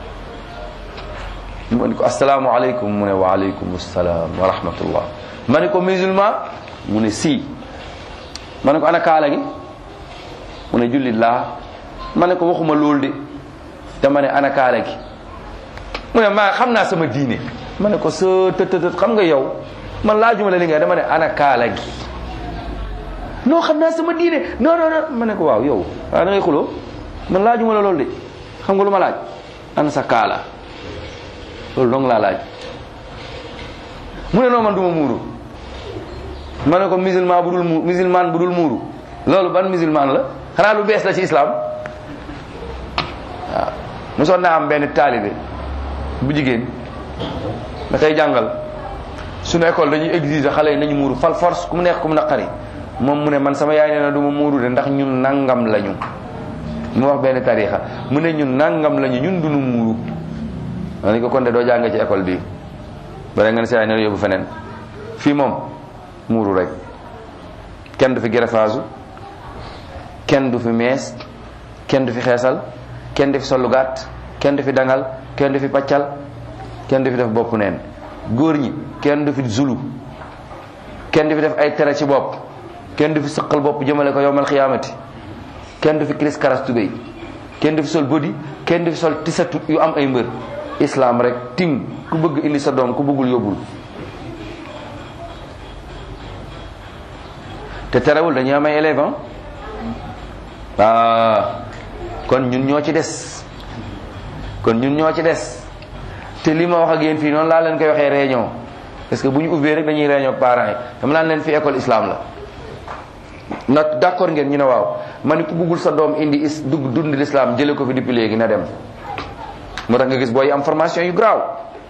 ma ne ko asalaamaaleykum mu ne waaleykum salaam wa rahmatullah ma ne ko musulman mu ne si ma ne ko ana kaala gi mu ne jullit laa ma ne ko waxuma loolu de dama ne ana kaala gi mu ne maa xam naa sama diine ma ne ko sa tëtëtët xam nga yow man laajuma la li nga dama ne ana kaala gi non xam naa sama diine non non non ma ne ko waaw yow waaw da ngay xuloo man laajuma la loolu de xam nga lu ma laaj ana sa kaala loolu dong laa laaj mu ne non man du ma muuru ma ne ko musulman bu dul mu musulman bu dul muuru loolu ban musulman la xanaa lu bees la ci islam waaw mosoon naa am benn taalibe bu jigéen da koy jàngal suñu école dañuy exiger xale yi nañu muuru fal force ku mu neex ku mu naqari moom mu ne man sama yaay nee na du ma muuru de ndax ñun nangam lañu mu wax benn tarixa mu ne ñun nangam lañu ñun duñu muuru ma ne ko kon de doo jàng ci école bi bare nga ne sa yaay ne la yóbbu feneen fii moom muuru rek kenn du fi greffage kenn du fi mees kenn du fi xeesal kenn du fi sollu gàtt kenn du fi dangal kenn du fi paccal kenn du fi def bopp neen góor ñi kenn du fi zulu kenn du fi def ay tere ci bopp kenn du fi sëqal bopp jëmale ko yowmal xiyaamati kenn du fi kiris karas tubéy kenn du fi sol bodi kenn du fi sol tisatu yu am ay mbër islam rek tim ku bëgg indi sa doom ku bëggul yóbbul te terewul dañuy am ay élèves ah kon ñun ñoo ci des kon ñun ñoo ci des te li ma wax ak yéen fii noonu laa leen koy waxee réunion parce que bu ñu ubbee rek dañuy réunion ak parents yi dama naan leen fi école islam la nag d'accord ngeen ñu ne waaw ma ne ku bëggul sa doom indi is dugg dund l'islam jële ko fi depuis léegi na dem moo tax nga gis booy am formation yu graaw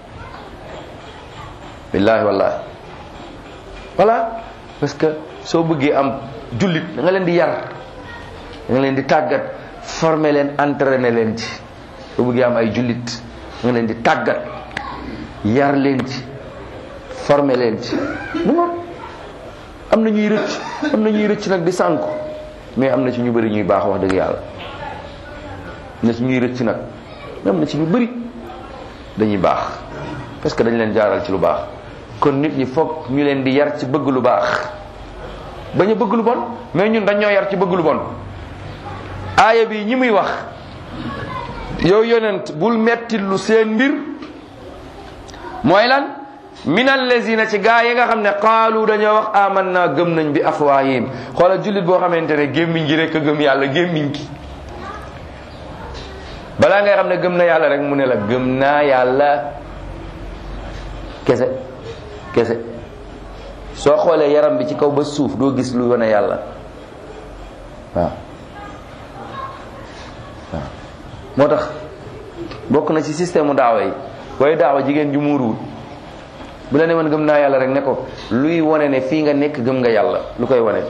billaahi wallaahi voilà parce que soo bëggee am jullit da nga leen di yar da nga leen di tàggat former leen entraîner leen ci soo bëggee am ay jullit da nga leen di tàggat yar leen ci former leen ci mu ngoon am na ñuy rëcc am na ñuy rëcc nag di sànku mais am na ci ñu bëri ñuy baax wax dëgg yàlla am na ci ñuy rëcc nag am na ci ñu bëri dañuy baax parce que dañ leen jaaral ci lu baax kon nit ñi foog ñu leen di yar ci bëgg lu baax bañ a bëgg lu bon mais ñun dañ ñoo yar ci bëgg lu bon aaya bi ñi muy wax yow yonent bul metti lu seen mbir mooy lan min allazina ci gaa yi nga xam ne qaalu dañoo wax amanna gëm nañ bi afwaahim xoola jullit boo xamante ne gémmiñ gi rek a gëm yàlla gémmiñ gi balaa ngay xam ne gëm na yàlla rek mu ne la gëm naa yàlla kese kese soo xoolee yaram bi ci kaw ba suuf doo gis lu wane yàlla waaw waaw moo tax bokk na ci système mu daawa yi booy daawa jigéen ju muuruwul bu la ne man gëm naa yàlla rek ne ko luy wane ne fii nga nekk gëm nga yàlla lu koy wane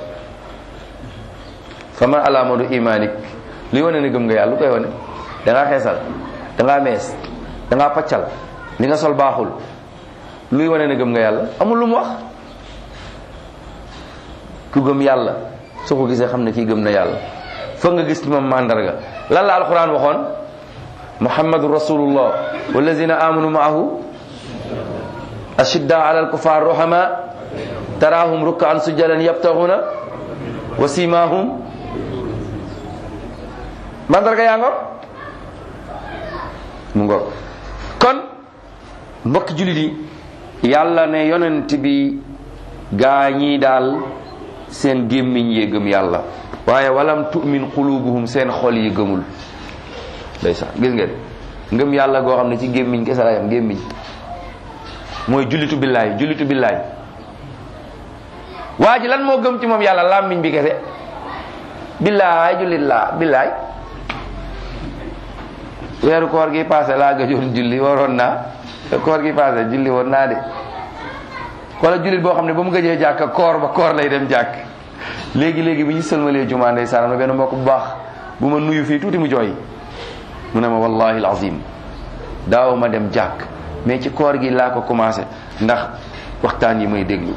fama alaamadu imaanik luy wane ne gëm nga yàlla lu koy wane da ngaa xeesal da ngaa mees da ngaa paccal li nga sol baaxul luy wane ne gëm nga yàlla amul lu mu wax ku gëm yàlla soo ko gisee xam ne kii gëm na yàlla foog nga gis ci moom mandarga lan la alquran waxoon muhammadu rasulullah wallazina amanu maahu ashidda ala alkufar ruhama tarahum rukkaan sujjadan yabtaghuna wa simahum mandarga yaa ngo mu ngoog kon mbokki jullit yi yàlla ne yonent bi gaa ñii daal seen gémmiñ yee gëm yàlla waaye walam tu'min qulubuhum seen xol yi gëmul ndeysaan gis ngeen ngëm yàlla goo xam ne ci gémmiñ kese la yam gémmiñ mooy jullitu billaay jullitu billaay waa ji lan moo gëm ci moom yàlla làmmiñ bi kese billaay jullit laa billaay weeru koor gi passé laa gëjoon julli waroon naa koor gi passé julli woon naa de wala jullit boo xam ne ba mu gëjee jàkk koor ba koor lay dem jàkk léegi léegi bi ñu sëlmalee jumaa ndeysaan am na benn mbokk bu baax bu ma nuyu fii tuuti mu jooy mu ne ma wallahi alazim daaw ma dem jàkk mais ci koor gi laa ko commencé ndax waxtaan yi may déglu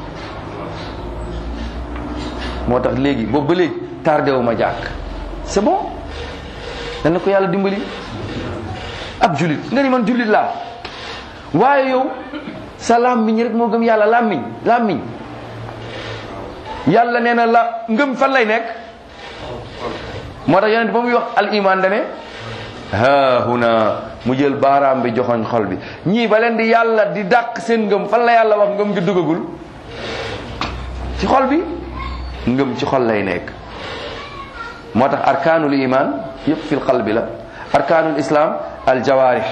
moo tax léegi boobu ba léegi tardé wu ma jàkk c'est bon dana ko yàlla dimbali ab jullit nga ni man jullit laa waaye yow sa làmmiñ rek moo gëm yàlla làmmiñ làmmiñ yàlla nee na la ngëm fan lay nekk moo tax yonent ba muy wax al iman dane ha huna mu jël baaraam bi joxoñ xol bi ñii ba leen di yàlla di dàq seen ngëm fan la yàlla wax ngëm gi dugagul ci xol bi ngëm ci xol lay nekk moo tax arkaanul iman yëpp fil qalbi la arkaanul islam al jawaarih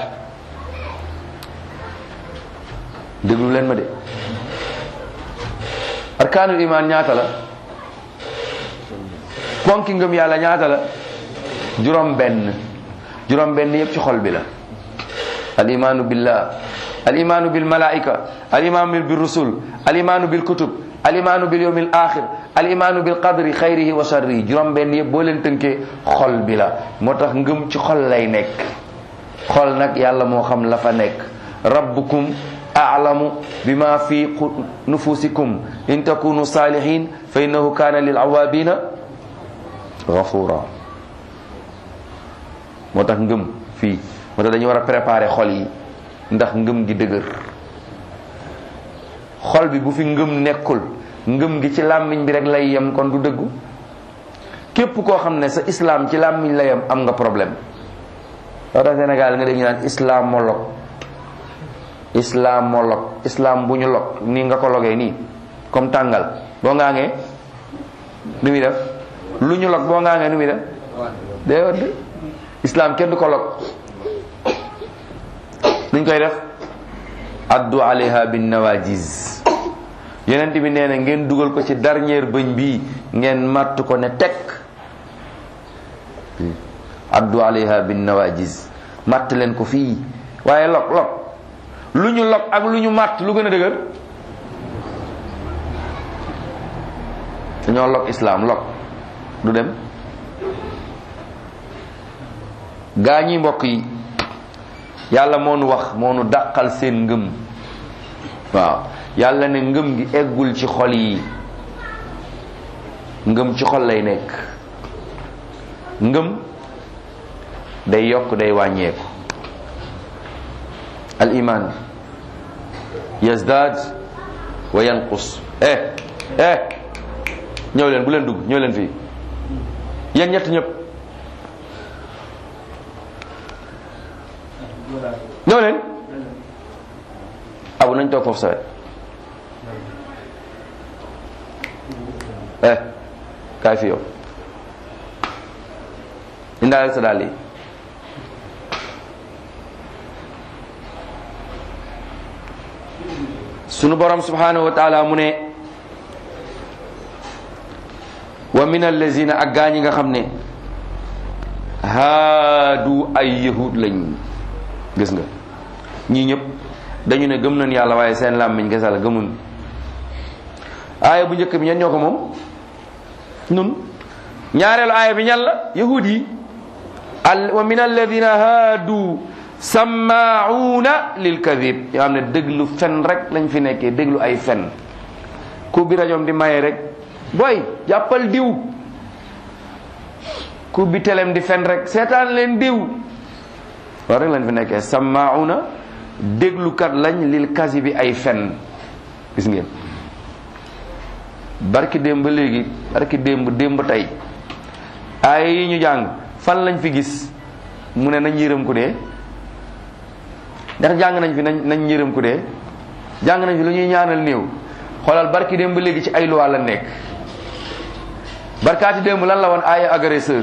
déglu leen ma de arkaanul iman ñaata la ponki ngëm yàlla ñaata la juróom benn juróom benn yëpp ci xol bi la al imaanu billah al imaanu bil malaika al imaanu bil rusul al imaanu bil kutub al imaanu bil yawmil axir al imaanu bil qadri xayrihi wa sharrihi juróom benn yëpp boo leen tënkee xol bi la moo tax ngëm ci xol lay nekk xol nag yàlla moo xam la fa nekk rabbukum a'lamu bima fi nufusikum in takunu salihin fa innahu kana lil awabina ghafura moo tax ngëm fii moo tax dañu war a préparer xol yi ndax ngëm gi dëgër xol bi bu fi ngëm nekkul ngëm gi ci làmmiñ bi rek lay yem kon du dëggu képp koo xam ne sa islam ci làmmiñ la yem am nga problème loo tax Sénégal nga dégg ñu naan islamologue islamologue islam bu ñu log nii nga ko logee nii comme tàngal boo ngaangee nu muy def lu ñu log boo ngaangee nu muy def day wadd islam kenn du ko log nuñ koy def addu alayha bin nawajiz yonent bi nee na ngeen dugal ko ci dernier bëñ bi ngeen matt ko ne tekk addu alayha bin nawajiz matt leen ko fii waaye log log lu ñu log ak lu ñu matt lu gën a dëgër dañoo log islam log du dem gaa ñi mbokk yi yàlla moo nu wax moo nu dàqal seen ngëm waaw yàlla ne ngëm gi eggul ci xol yi ngëm ci xol lay nekk ngëm day yokk day wàññeeku al iman yazdad wa yanqus eh eh ñëw leen bu leen dugg ñëw leen fii yéen ñett ñëpp ñëw leen abu nañ toog foofu sawet eh kaay fi yow indaale sa dàll yi sunu borom subhanahu wa taala mu ne wa min allazina ak gaa ñi nga xam ne haadu ay yahud lañ gis nga ñii ñëpp dañu ne gëm nañ yàlla waaye seen làmmiñ kese la gëmun aaya bu njëkk bi ñan ñoo ko moom nun ñaareelu aaya bi ñan la yahud yi al wa min alladina haadu sammauna lil kadib yoo xam ne déglu fen rek lañ fi nekkee déglu ay fen ku bi rajoom di maye rek boy jàppal diw ku bi telem di fen rek seetaan leen diw loolu rek lañ fi nekkee sammauna déglukat lañ lil kasi bi ay fen gis ngeen barki démb ba léegi barki démb démb tey ay yi ñu jàng fan lañ fi gis mu ne nañ yërëm ku dee ndax jàng nañ fi nañ nañ yërëm ku dee jàng nañ fi lu ñuy ñaanal néew xoolal barki démb ba léegi ci ay loi la nekk barkaati démb lan la woon aaya agresseur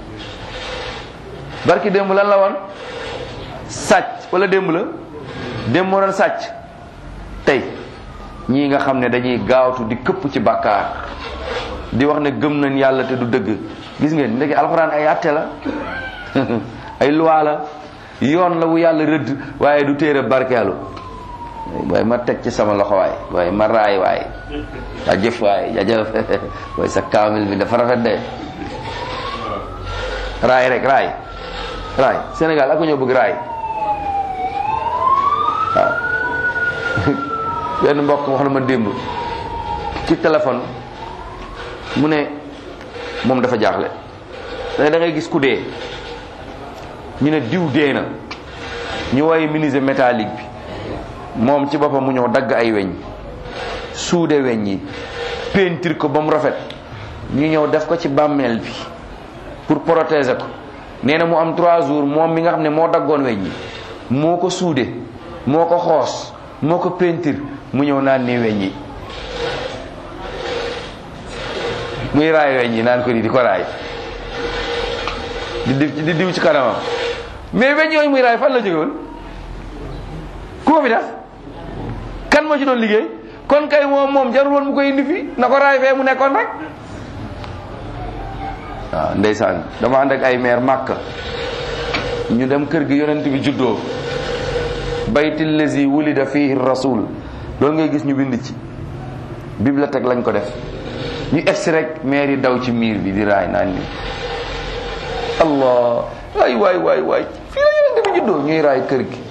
barki démb lan la woon sàcc wala démb la démb moo doon sàcc tey ñii nga xam ne dañuy gaawtu di këpp ci bàkkaar di wax ne gëm nañ yàlla te du dëgg gis ngeen ndeke alxuraan ay àtte la ay loi la yoon la wu yàlla rëdd waaye du téere barkeelu waaye ma teg ci sama loxo waay waaye ma raay waay jajëf waay jajëf waaye sa kaamil bi dafa rafet de raay rek raay raay Sénégal ak ñoo bëgg raay waaw benn mbokk wax na ma démb ci téléphone mu ne moom dafa jaaxle da ngay gis ku dee ñu ne diw dee na ñu woy menuisier métallique bi moom ci boppam mu ñëw dagg ay weñ suude weñ yi peinture ko ba mu rafet ñu ñëw def ko ci bàmmeel bi pour protéger ko nee na mu am trois jours moom mi nga xam ne moo daggoon weñ yi moo ko suude moo ko xoos moo ko peinture mu ñëw naan ni weñ yi muy raay weñ yi naan ko di di ko raay di diw di diw ci kanamam mais weñ yooyu muy raay fan la jóge woon ku ko fi def kan moo ci doon liggéey kon kay moom moom jarul woon mu koy indi fi na ko raay fee mu nekkoon rek waaw ndeysaan dama ànd ak ay maire màkk ñu dem kër gi yonent bi juddoo bayti lazi wulida fihi rasul loolu ngay gis ñu bind ci bibliothèque lañ ko def ñu egsi rek maire yi daw ci miir bi di raay naan ni allah waay waay waay waay fii la yonent bi juddoo ñuy raay kër gi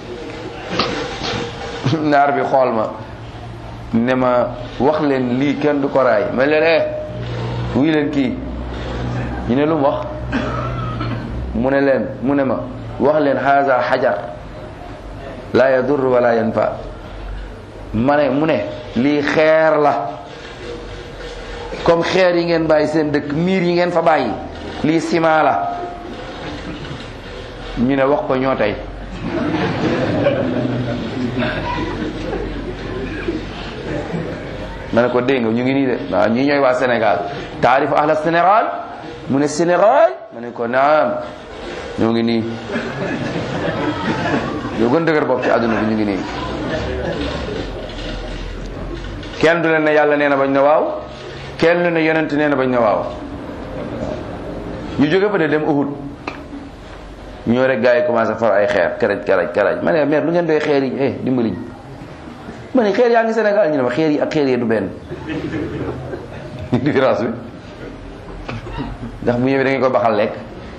naar bi xool ma ne ma wax leen lii kenn du ko raay ma leen eh wuy leen kii ñu ne lu mu wax mu ne leen mu ne ma wax leen haza xajar la yadur wala yanfa ma ne mu ne lii xeer la comme xeer yi ngeen bàyyi seen dëkk miir yi ngeen fa bàyyi lii ciment la ñu ne wax ko ñoo tey ma ne ko dégg nga ñu ngi nii de waaw ñii ñooy waa Sénégal taarif ahla Sénégal mu ne Sénégal ma ne ko naam ñoo ngi nii yoo gën dëgër bopp ci àdduna bi ñu ngi nii kenn du leen ne yàlla nee na bañ na waaw kenn du ne yonent nee na bañ na waaw ñu jóge fa de dem Uhud ñoo rek gars yi commencé far ay xeer karaj karaj karaj ma ne mère lu ngeen doy xeer yi eh dimbaliñ ma ne xeer yaa ngi Sénégal ñu ne ma xeer yi ak xeer yi du benn différence bi ndax bu ñëwee da ngeen ko baxal lekk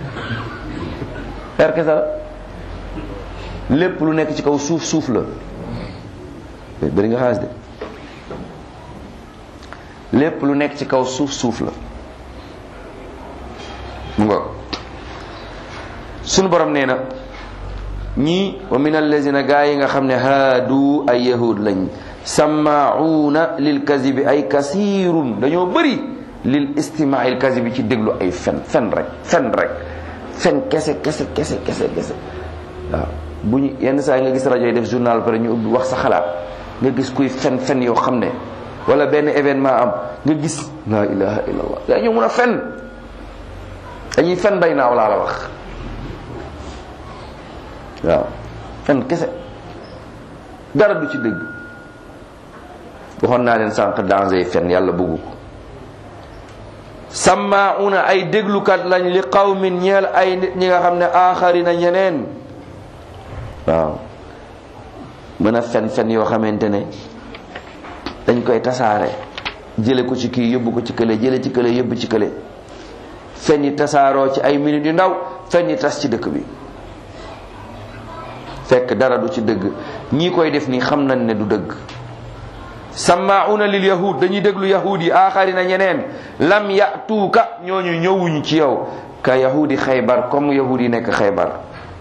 xeer kese la lépp lu nekk ci kaw suuf suuf la bëri nga xaalis de lépp lu nekk ci kaw suuf suuf la mu nga sunu borom nee na ñii wa min allazina gaa yi nga xam ne haadu ay yahud lañ sammaauuna lil kazibi ay kasirun dañoo bëri lil istimaai l kazibi ci déglu ay fen fen rek fen rek fen kese kese kese kese kese waaw bu ñu yenn saa yi nga gis rajo yi def journal pare ñu ubbi wax sa xalaat nga gis kuy fen fen yoo xam ne wala benn événement am nga gis la ilaha illallah yaa ñu mun a fen dañuy fen bay naaw laa la wax waaw fen kese dara du ci dëgg waxoon naa leen sànq danger fen yàlla bëggu ko sammauna ay déglukat lañ li qawmin ñeel ay nit ñi nga xam ne aaxarina ñeneen waaw mën a fen fen yoo xamante ne dañ koy tasaare jële ko ci kii yóbbu ko ci kële jële ci kële yóbbu ci kële fen yi tasaaroo ci ay minutes yu ndaw fen yi tas ci dëkk bi fekk dara du ci dëgg ñii koy def nii xam nañ ne du dëgg sammauna lil yahud dañuy déglu yahud yi aaxarina ñeneen lam yatuuka ñooñu ñëwuñu ci yow ka yahudi xaybar comme yahud yi nekk xaybar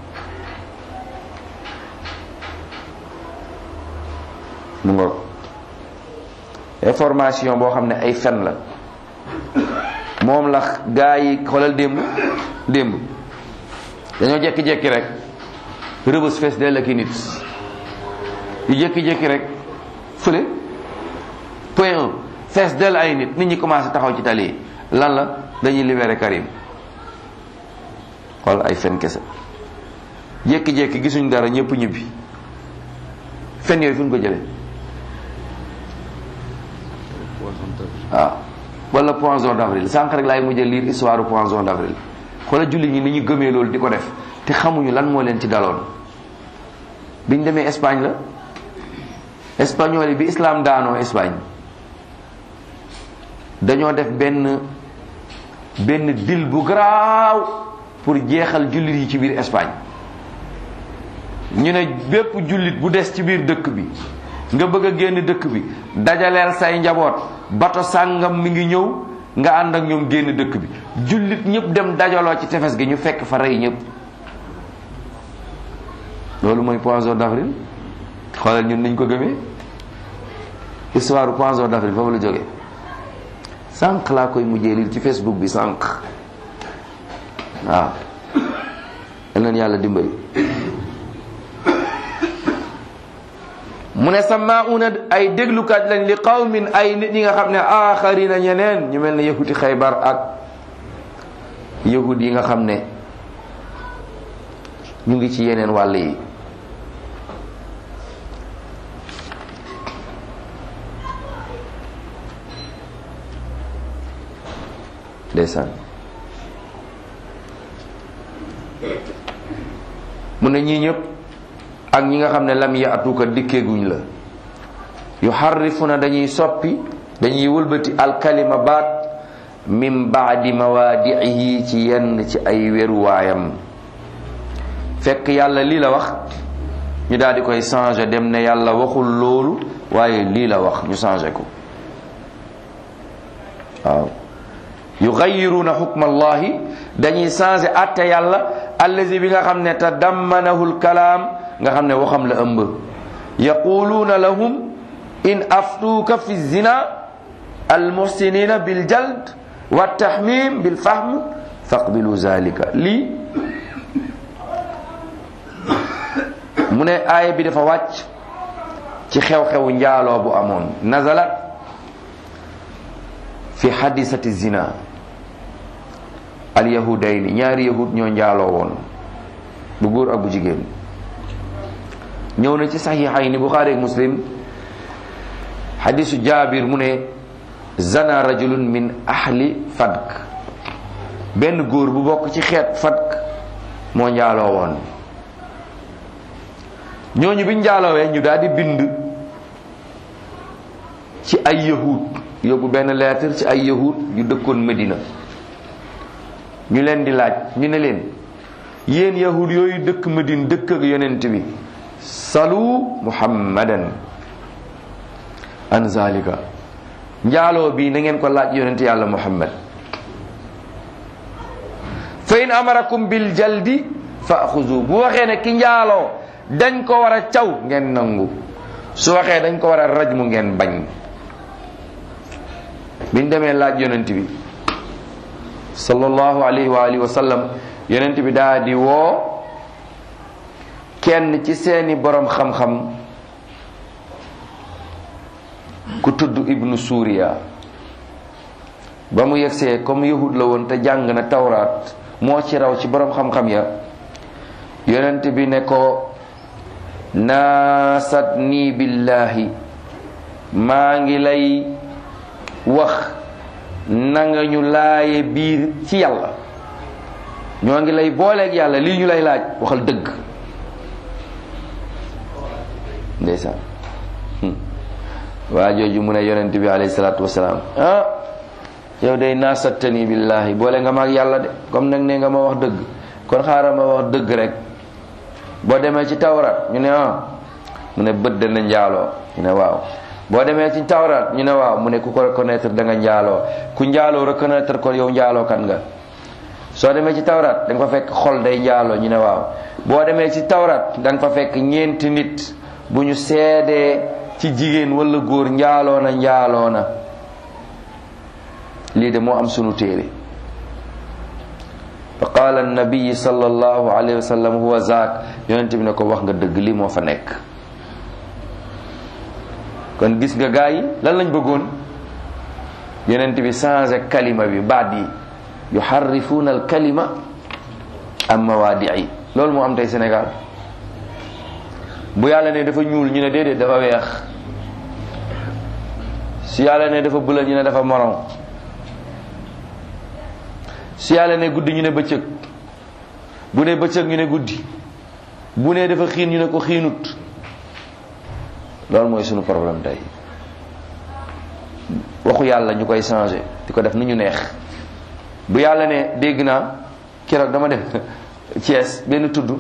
mu nga information boo xam ne ay fen la moom la gaa yi xoolal démb démb dañoo jekki-jekki rek rëbës fees dell ak i nit yu jekki-jekki rek fële point un fees dell ay nit nit ñi commencé taxaw ci tali yi lan la dañuy libéré Karim xool ay fen kese jekki-jekki gisuñ dara ñëpp ñibbi fen yooyu fu ñu ko jëlee waaw wala poisson d'avril sànq rek laay mujjee lire histoire poisson d'avril xoolal jullit ñi ni ñu gëmee loolu di ko def te xamuñu lan moo leen ci daloon biñ demee Espagne la espagnol yi bi islam daanoo Espagne dañoo def benn benn dil bu garaaw pour jeexal jullit yi ci biir Espagne ñu ne bépp jullit bu des ci biir dëkk bi nga bëgg a génn dëkk bi dajaleel say njaboot bato sàngam mi ngi ñëw nga ànd ak ñoom génn dëkk bi jullit ñëpp dem dajaloo ci tefes gi ñu fekk fa rey ñëpp loolu mooy poisson d'avril xoolal ñun niñ ko gëmee histoire poisson d'avril foofu la jógee sànq laa koy mujjee lii ci facebook bi sànq waaw yal na yàlla dimbali mu ne sammauna ay déglukat lañ li qawmin ay nit ñi nga xam ne aaxarina ñeneen ñu mel ne yahuti xaybar ak yahud yi nga xam ne ñu ngi ci yeneen wàll yi ndeysaan mu ne ñii ñëpp ak ñi nga xam ne lam yaatuka dikkeeguñ la yuharrifuna dañuy soppi dañuy wëlbati alkalima baat min baadi mawaadiihi ci yenn ci ay weruwaayam fekk yàlla lii la wax ñu daal di koy changé dem ne yàlla waxul loolu waaye lii la wax ñu changé ko waaw yugayiruuna xukma allahi dañuy changé atte yàlla allazi bi nga xam ne tadammanahu lkalaam nga xam ne waxam la ëmb yaquluuna lahum in aftuuka fi zina almuhsinina biljald wa tahmim bilfahm faqbilu zalika lii mu ne aaya bi dafa wàcc ci xew-xewu njaaloo bu amoon nazalat fi hadisati zina alyahudayni ñaari yahud ñoo njaaloo woon bu góor ak bu jigéen ñëw na ci saxiixayni buxaari ak muslim hadisu jaabir mu ne zana rajulun min ahli fadk benn góor bu bokk ci xeet fadk moo njaaloo woon ñooñu biñ njaaloowee ñu daal di bind ci ay yahud yóbbu benn lettre ci ay yahud yu dëkkoon Medina ñu leen di laaj ñu ne leen yéen yahud yooyu dëkk Medina dëkk ak yonent bi salu muhammadan an zalika njaaloo bi na ngeen ko laaj yonent yàlla muhammad fa in amarakum bil jaldi fa axuzu bu waxee ne ki njaaloo dañ ko war a caw ngeen nangu su waxee dañ ko war a rajmu ngeen bañ biñ demee laaj yonent bi sallallahu alayhi wa alihi wa sallam yonent bi daa di woo kenn ci seeni borom xam-xam ku tudd ibnu suuriya ba mu yegsee comme yahud la woon te jàng na tawraat moo ci raw ci borom xam-xam ya yonent bi ne ko naasat nii billahi maa ngi lay wax na nga ñu laaye biir ci yàlla ñoo ngi lay booleeg yàlla lii ñu lay laaj waxal dëgg ndeysaan waa jooju mu ne yonent bi alayhi salaatu wasalaam ah yow day naasattani billahi boole nga ma ak yàlla de comme nag ne nga ma wax dëgg kon xaaral ma wax dëgg rek boo demee ci tawraat ñu ne ah mu ne bët dana njaaloo ñu ne waaw boo demee ci tawraat ñu ne waaw mu ne ku ko reconnaître da nga njaaloo ku njaaloo reconnaître ko yow njaaloo kan nga soo demee ci tawraat da nga fa fekk xol day njaaloo ñu ne waaw boo demee ci tawraat da nga fa fekk ñeenti nit bu ñu seedee ci jigéen wala góor njaaloo na njaaloo na lii de moo am sunu téere fa qaala annabiyi sallallahu alayhi wa sallam huwa zaak yonent bi ne ko wax nga dëgg lii moo fa nekk kon gis nga gaa yi lan lañ bëggoon yonent bi changé kalima bi baat yi yuharrifuuna al kalima am mawaadii loolu moo am tey Sénégal bu yàlla ne dafa ñuul ñu ne déedéet dafa weex su yàlla ne dafa bula ñu ne dafa moron su yàlla ne guddi ñu ne bëccëg bu ne bëccëg ñu ne guddi bu ne dafa xiin ñu ne ko xiinut loolu mooy sunu problème tey waxu yàlla ñu koy changé di ko def nu ñu neex bu yàlla ne dégg naa keroog dama def Thiès benn tudd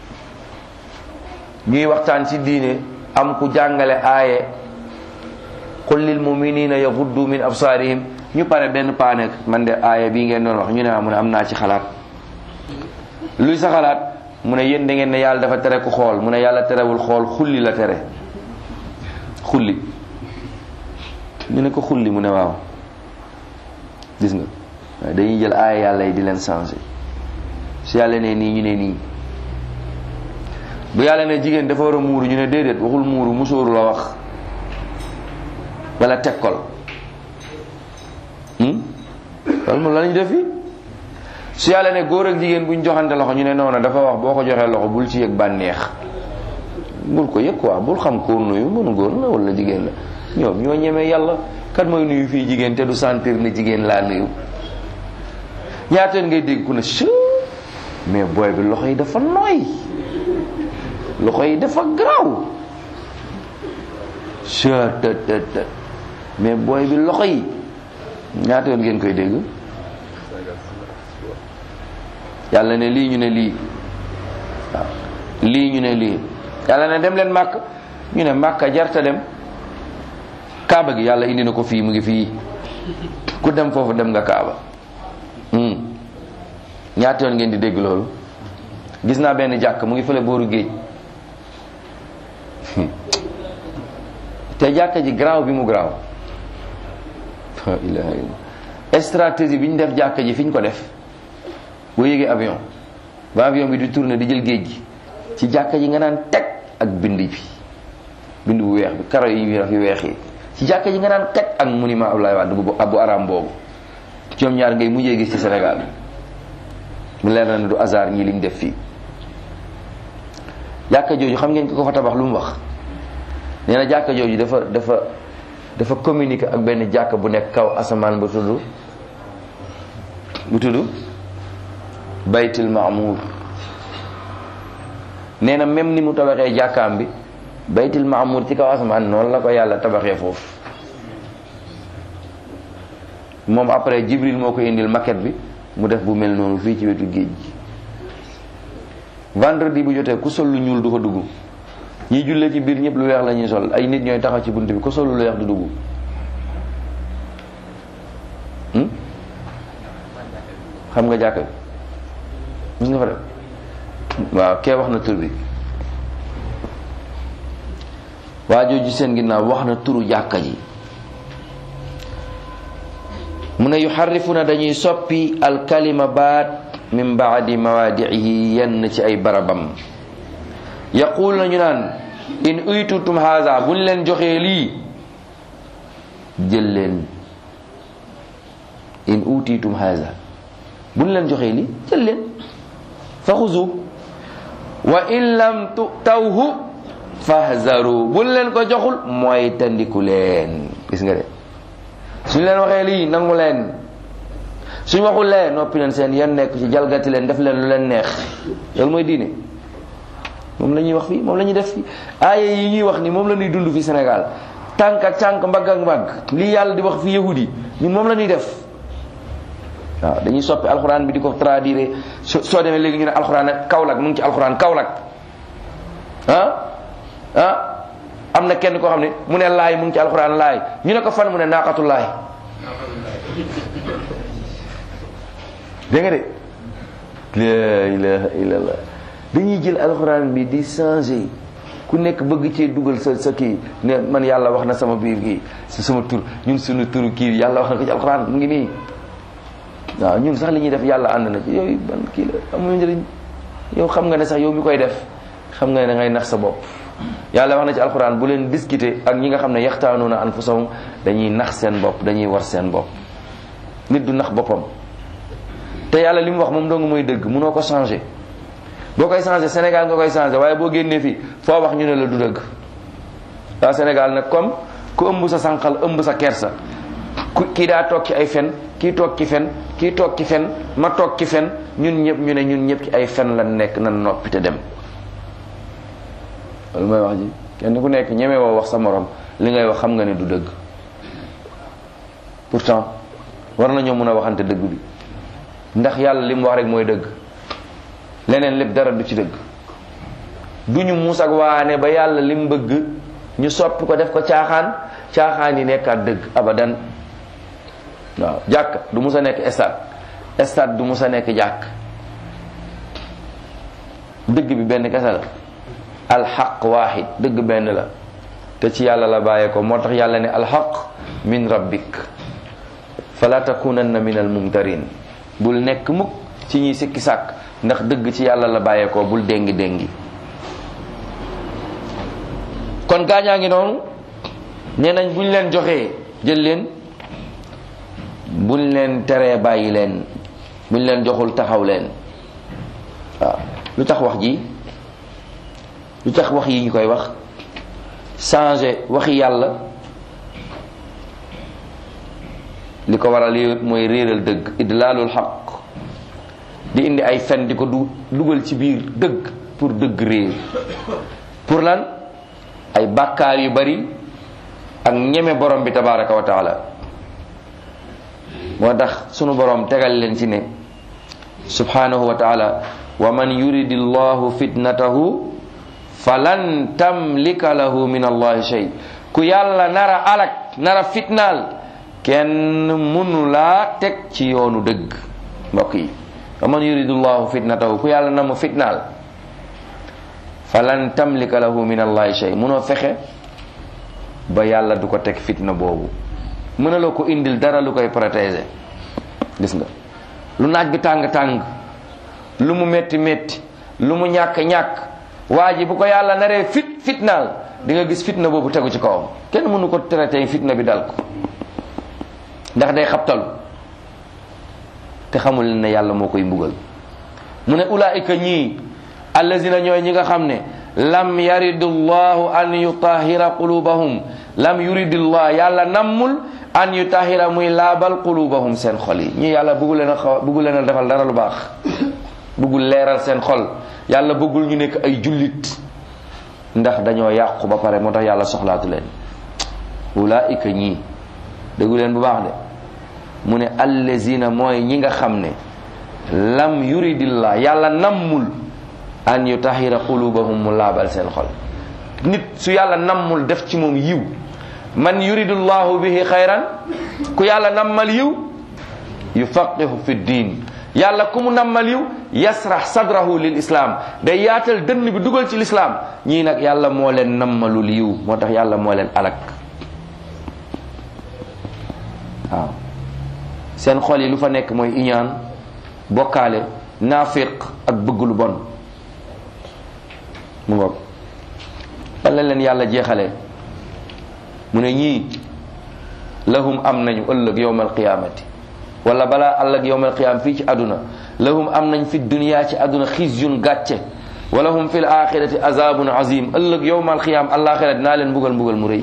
ñuy waxtaan ci diine am ku jàngale aaye qul lil muminina yaghuddu min absaarihim ñu pare benn paane man de aaya bii ngeen doon wax ñu ne mu ne am naa ci xalaat luy sa xalaat mu ne yéen da ngeen ne yàlla dafa tere ku xool mu ne yàlla terewul xool xulli la tere xulli ñu ne ko xulli mu ne waaw gis nga waaye dañuy jël aaya yàlla yi di leen changé su yàlla ne nii ñu ne nii bu yàlla ne jigéen dafa war a muuru ñu ne déedéet waxul muuru musóoru la wax wala tekkol loolu moom la ñu def fi su yàlla ne góor ak jigéen buñ joxante loxo ñu ne noonu dafa wax boo ko joxee loxo bul ci yëg bànneex bul ko yëg quoi bul xam koo nuyu mënu góor la wala jigéen la ñoom ñoo ñemee yàlla kat mooy nuyu fii jigéen te du sentir ne jigéen laa nuyu ñaateen ngay dégg ku ne su mais booy bi loxo yi dafa nooy loxo yi dafa garaaw chettt mais booy bi loxo yi ñaata yoon ngeen koy dégg yàlla ne lii ñu ne lii waaw lii ñu ne lii yàlla ne dem leen màkk ñu ne màkka jarta dem kaaba gi yàlla indi na ko fii mu ngi fii ku dem foofu dem nga kaaba ñaata yoon ngeen di dégg loolu gis naa benn jàkk mu ngi fële booru géej te jàkka ji garaaw bi mu garaaw la ilaha illallah stratégie bi ñu def jàkka ji fi ñu ko def boo yéegee avion ba avion bi di tourner di jël géej gi ci jàkka ji nga naan teg ak bind bi bind bu weex bi karo yi yu weex yi ci jàkka ji nga naan teg ak monument Abdoulaye Wade bu abu aram boobu ñoom ñaar ngay mujjee gis ci Sénégal mu leer na ne du hasard ñii liñ def fii jàkka jooju xam ngeen ko ko fa tabax lu mu wax nee na jàkka jooju dafa dafa dafa communiquer ak benn jàkka bu nekk kaw asamaan bu tudd bu tudd baytul maamuur nee na même ni mu tabaxee jàkkaam bi baytul maamuur ci kaw asamaan noonu la ko yàlla tabaxee foofu moom après jibril moo ko indil maquette bi mu def bu mel noonu fii ci wetu géej gi vendredi bu jotee ku sol lu ñuul du ko dugg ñi jullee ci biir ñëpp lu weex la ñuy sol ay nit ñooy taxaw ci bunt bi ku sol lu weex du dugg xam nga jàkk bi nga fa def waaw kee wax na tur bi waa jooju seen ginnaaw wax na turu jàkka ji mu ne yuxarrifuna dañuy soppi alkalima baat min baadi mawaadiihi yenn ci ay barabam yaqul nañu naan in uytutum haza buñ leen joxee lii jël leen in utitum haza buñ leen joxee lii jël leen fa xuzu wa in lam tutawhu fahzaru buñ leen ko joxul mooy tandiku leen gis nga de suñ leen waxee lii nangu leen suñ waxul leen noppi leen seen yan nekk ci jalgati leen def leen lu leen neex loolu mooy diine moom la ñuy wax fii moom la ñuy def fii aaya yi ñuy wax ni moom la ñuy dund fi Sénégal tànk ak tànk mbagg ak mbagg lii yàlla di wax fi yahudi ñun moom la ñuy def waaw dañuy soppi alxuraan bi di ko traduire soo demee léegi ñu ne alxuraan ak Kaolack mu ngi ci alxuraan Kaolack ah ah am na kenn koo xam ne mu ne laay mu ngi ci alxuraan laay ñu ne ko fan mu ne naaqatu laay dégg nga de la ilaha illallah dañuy jël alxuraan bi di changer ku nekk bëgg cee dugal sa sa kii ne man yàlla wax na sama biir kii si sama tur ñun suñu turu kii yàlla wax na ko ci alxuraan mu ngi nii waaw ñun sax li ñuy def yàlla ànd na ci yooyu ban kii la amul njëriñ yow xam nga ne sax yow mi koy def xam nga ne da ngay nax sa bopp yàlla wax na ci alxuraan bu leen discuter ak ñi nga xam ne yaxtaanuuna anfusahum dañuy nax seen bopp dañuy war seen bopp nit du nax boppam te yàlla li mu wax moom dong mooy dëgg munoo ko changer boo koy changer Sénégal nga koy changer waaye boo génnee fii foo wax ñu ne la du dëgg waa Sénégal nag comme ku ëmb sa sànqal ëmb sa kersa ku kii daa toog ci ay fen kii toog ci fen kii toog ci fen ma toog ci fen ñun ñëpp ñu ne ñun ñëpp ci ay fen la nekk nan noppi te dem loolu mooy wax ji kenn ku nekk ñeme woo wax sa morom li ngay wax xam nga ne du dëgg pourtant war nañoo mën a waxante dëgg bi ndax yàlla li mu wax rek mooy dëgg leneen lépp dara du ci dëgg du ñu muus ak waane ba yàlla li mu bëgg ñu soppi ko def ko caaxaan caaxaan yi nekkaat dëgg abadan waaw jàkk du mus a nekk stade stade du mus a nekk jàkk dëgg bi benn kese la alxaq waaxid dëgg benn la te ci yàlla la bàyyee ko moo tax yàlla ne alxaq min rabbik fala takunanna min almumtarin bul nekk mukk ci ñuy sikki sàkk ndax dëgg ci yàlla la bàyyee ko bul déngi déngi kon gaañaa ngi noonu nee nañ buñ leen joxee jël leen buñ leen teree bàyyi leen buñ leen joxul taxaw leen waaw lu tax wax ji lu tax wax yi ñu koy wax changer waxi yàlla li ko waral yooyu mooy réeral dëgg idlaalul xaq di indi ay fen di ko du dugal ci biir dëgg pour dëgg réer pour lan ay bàkkaar yu bari ak ñeme borom bi tabaraka wa taala moo tax sunu borom tegal leen ci ne subhanahu wa taala wa man yuridi llahu fitnatahu falan tamlika lahu min allahi shay ku yàlla nara alak nara fitnaal kenn mënu laa teg ci yoonu dëgg mbokk yi wa man yuridu llahu fitnatahu ku yàlla na mu fitnaal falan tamlika lahu min allahi shay mënoo fexe ba yàlla du ko teg fitna boobu mënaloo ko indil dara lu koy protéger gis nga lu naaj bi tàng-tàng lu mu metti metti lu mu ñàkk-ñàkk waa ji bu ko yàlla naree fit fitnaal di nga gis fitna boobu tegu ci kawam kenn mënu ko traité fitna bi dal ko ndax day xabtalu te xamul ne yàlla moo koy mbugal mu ne ulaika ñii allazina ñooy ñi nga xam ne lam yaridu llahu an yutahira qulubahum lam yuridillah yàlla nammul an yutahira muy laabal qulubahum seen xol yi ñii yàlla bëggul leen a xaw bëggul leen a defal dara lu baax bëggul leeral seen xol yàlla bëggul ñu nekk ay jullit ndax dañoo yàqu ba pare moo tax yàlla soxlaatu leen ulaika ñii déggu leen bu baax de mu ne allazina mooy ñi nga xam ne lam yuridillah yàlla nammul an yutahira qulubahum mu laabal seen xol nit su yàlla nammul def ci moom yiw man yuridullahu bihi xayran ku yàlla nammal yiw yufaqihu fi diin yàlla ku mu nammal yiw yasrax sadrahu lil islam day yaatal dënn bi dugal ci lislaam ñii nag yàlla moo leen nammalul yiw moo tax yàlla moo leen alak waaw seen xol yi lu fa nekk mooy iñaan bokkaale naafiq ak bëgg lu bon mu ngoog lan la leen yàlla jeexale mu ne ñii lahum am nañu ëllëg yowmal qiyaamati wala balaa ëllëg yowmal qiyaam fii ci àdduna lahum am nañ fi dunya ci àdduna xizyun gàcce wala hum fil axirati azabun azim ëllëg yowmal qiyaam alaxira dinaa leen mbugal mbugal mu rëy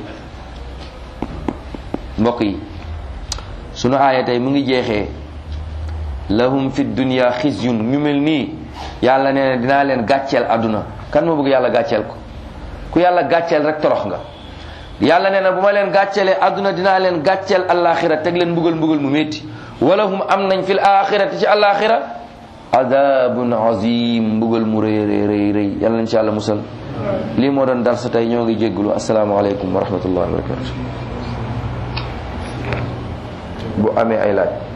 mbokk yi sunu aaya tey mu ngi jeexee lahum fi dunya xizyun ñu mel nii yàlla nee na dinaa leen gàcceel àdduna kan moo bëgg yàlla gàcceel ko ku yàlla gàcceel rek torox nga yàlla nee na bu ma leen gàcceelee àdduna dinaa leen gàcceel alaxira teg leen mbugal mbugal mu métti wala hum am nañ fil axirati ci alaxira adabun azim mbugal mu rëy rëy rëy rëy yàlla nañ ci yàlla musal lii moo doon dar sa tey ñoo ngi jéggulu asalaamaaleykum wa rahmatullahi wa barakatu bu amee ay laaj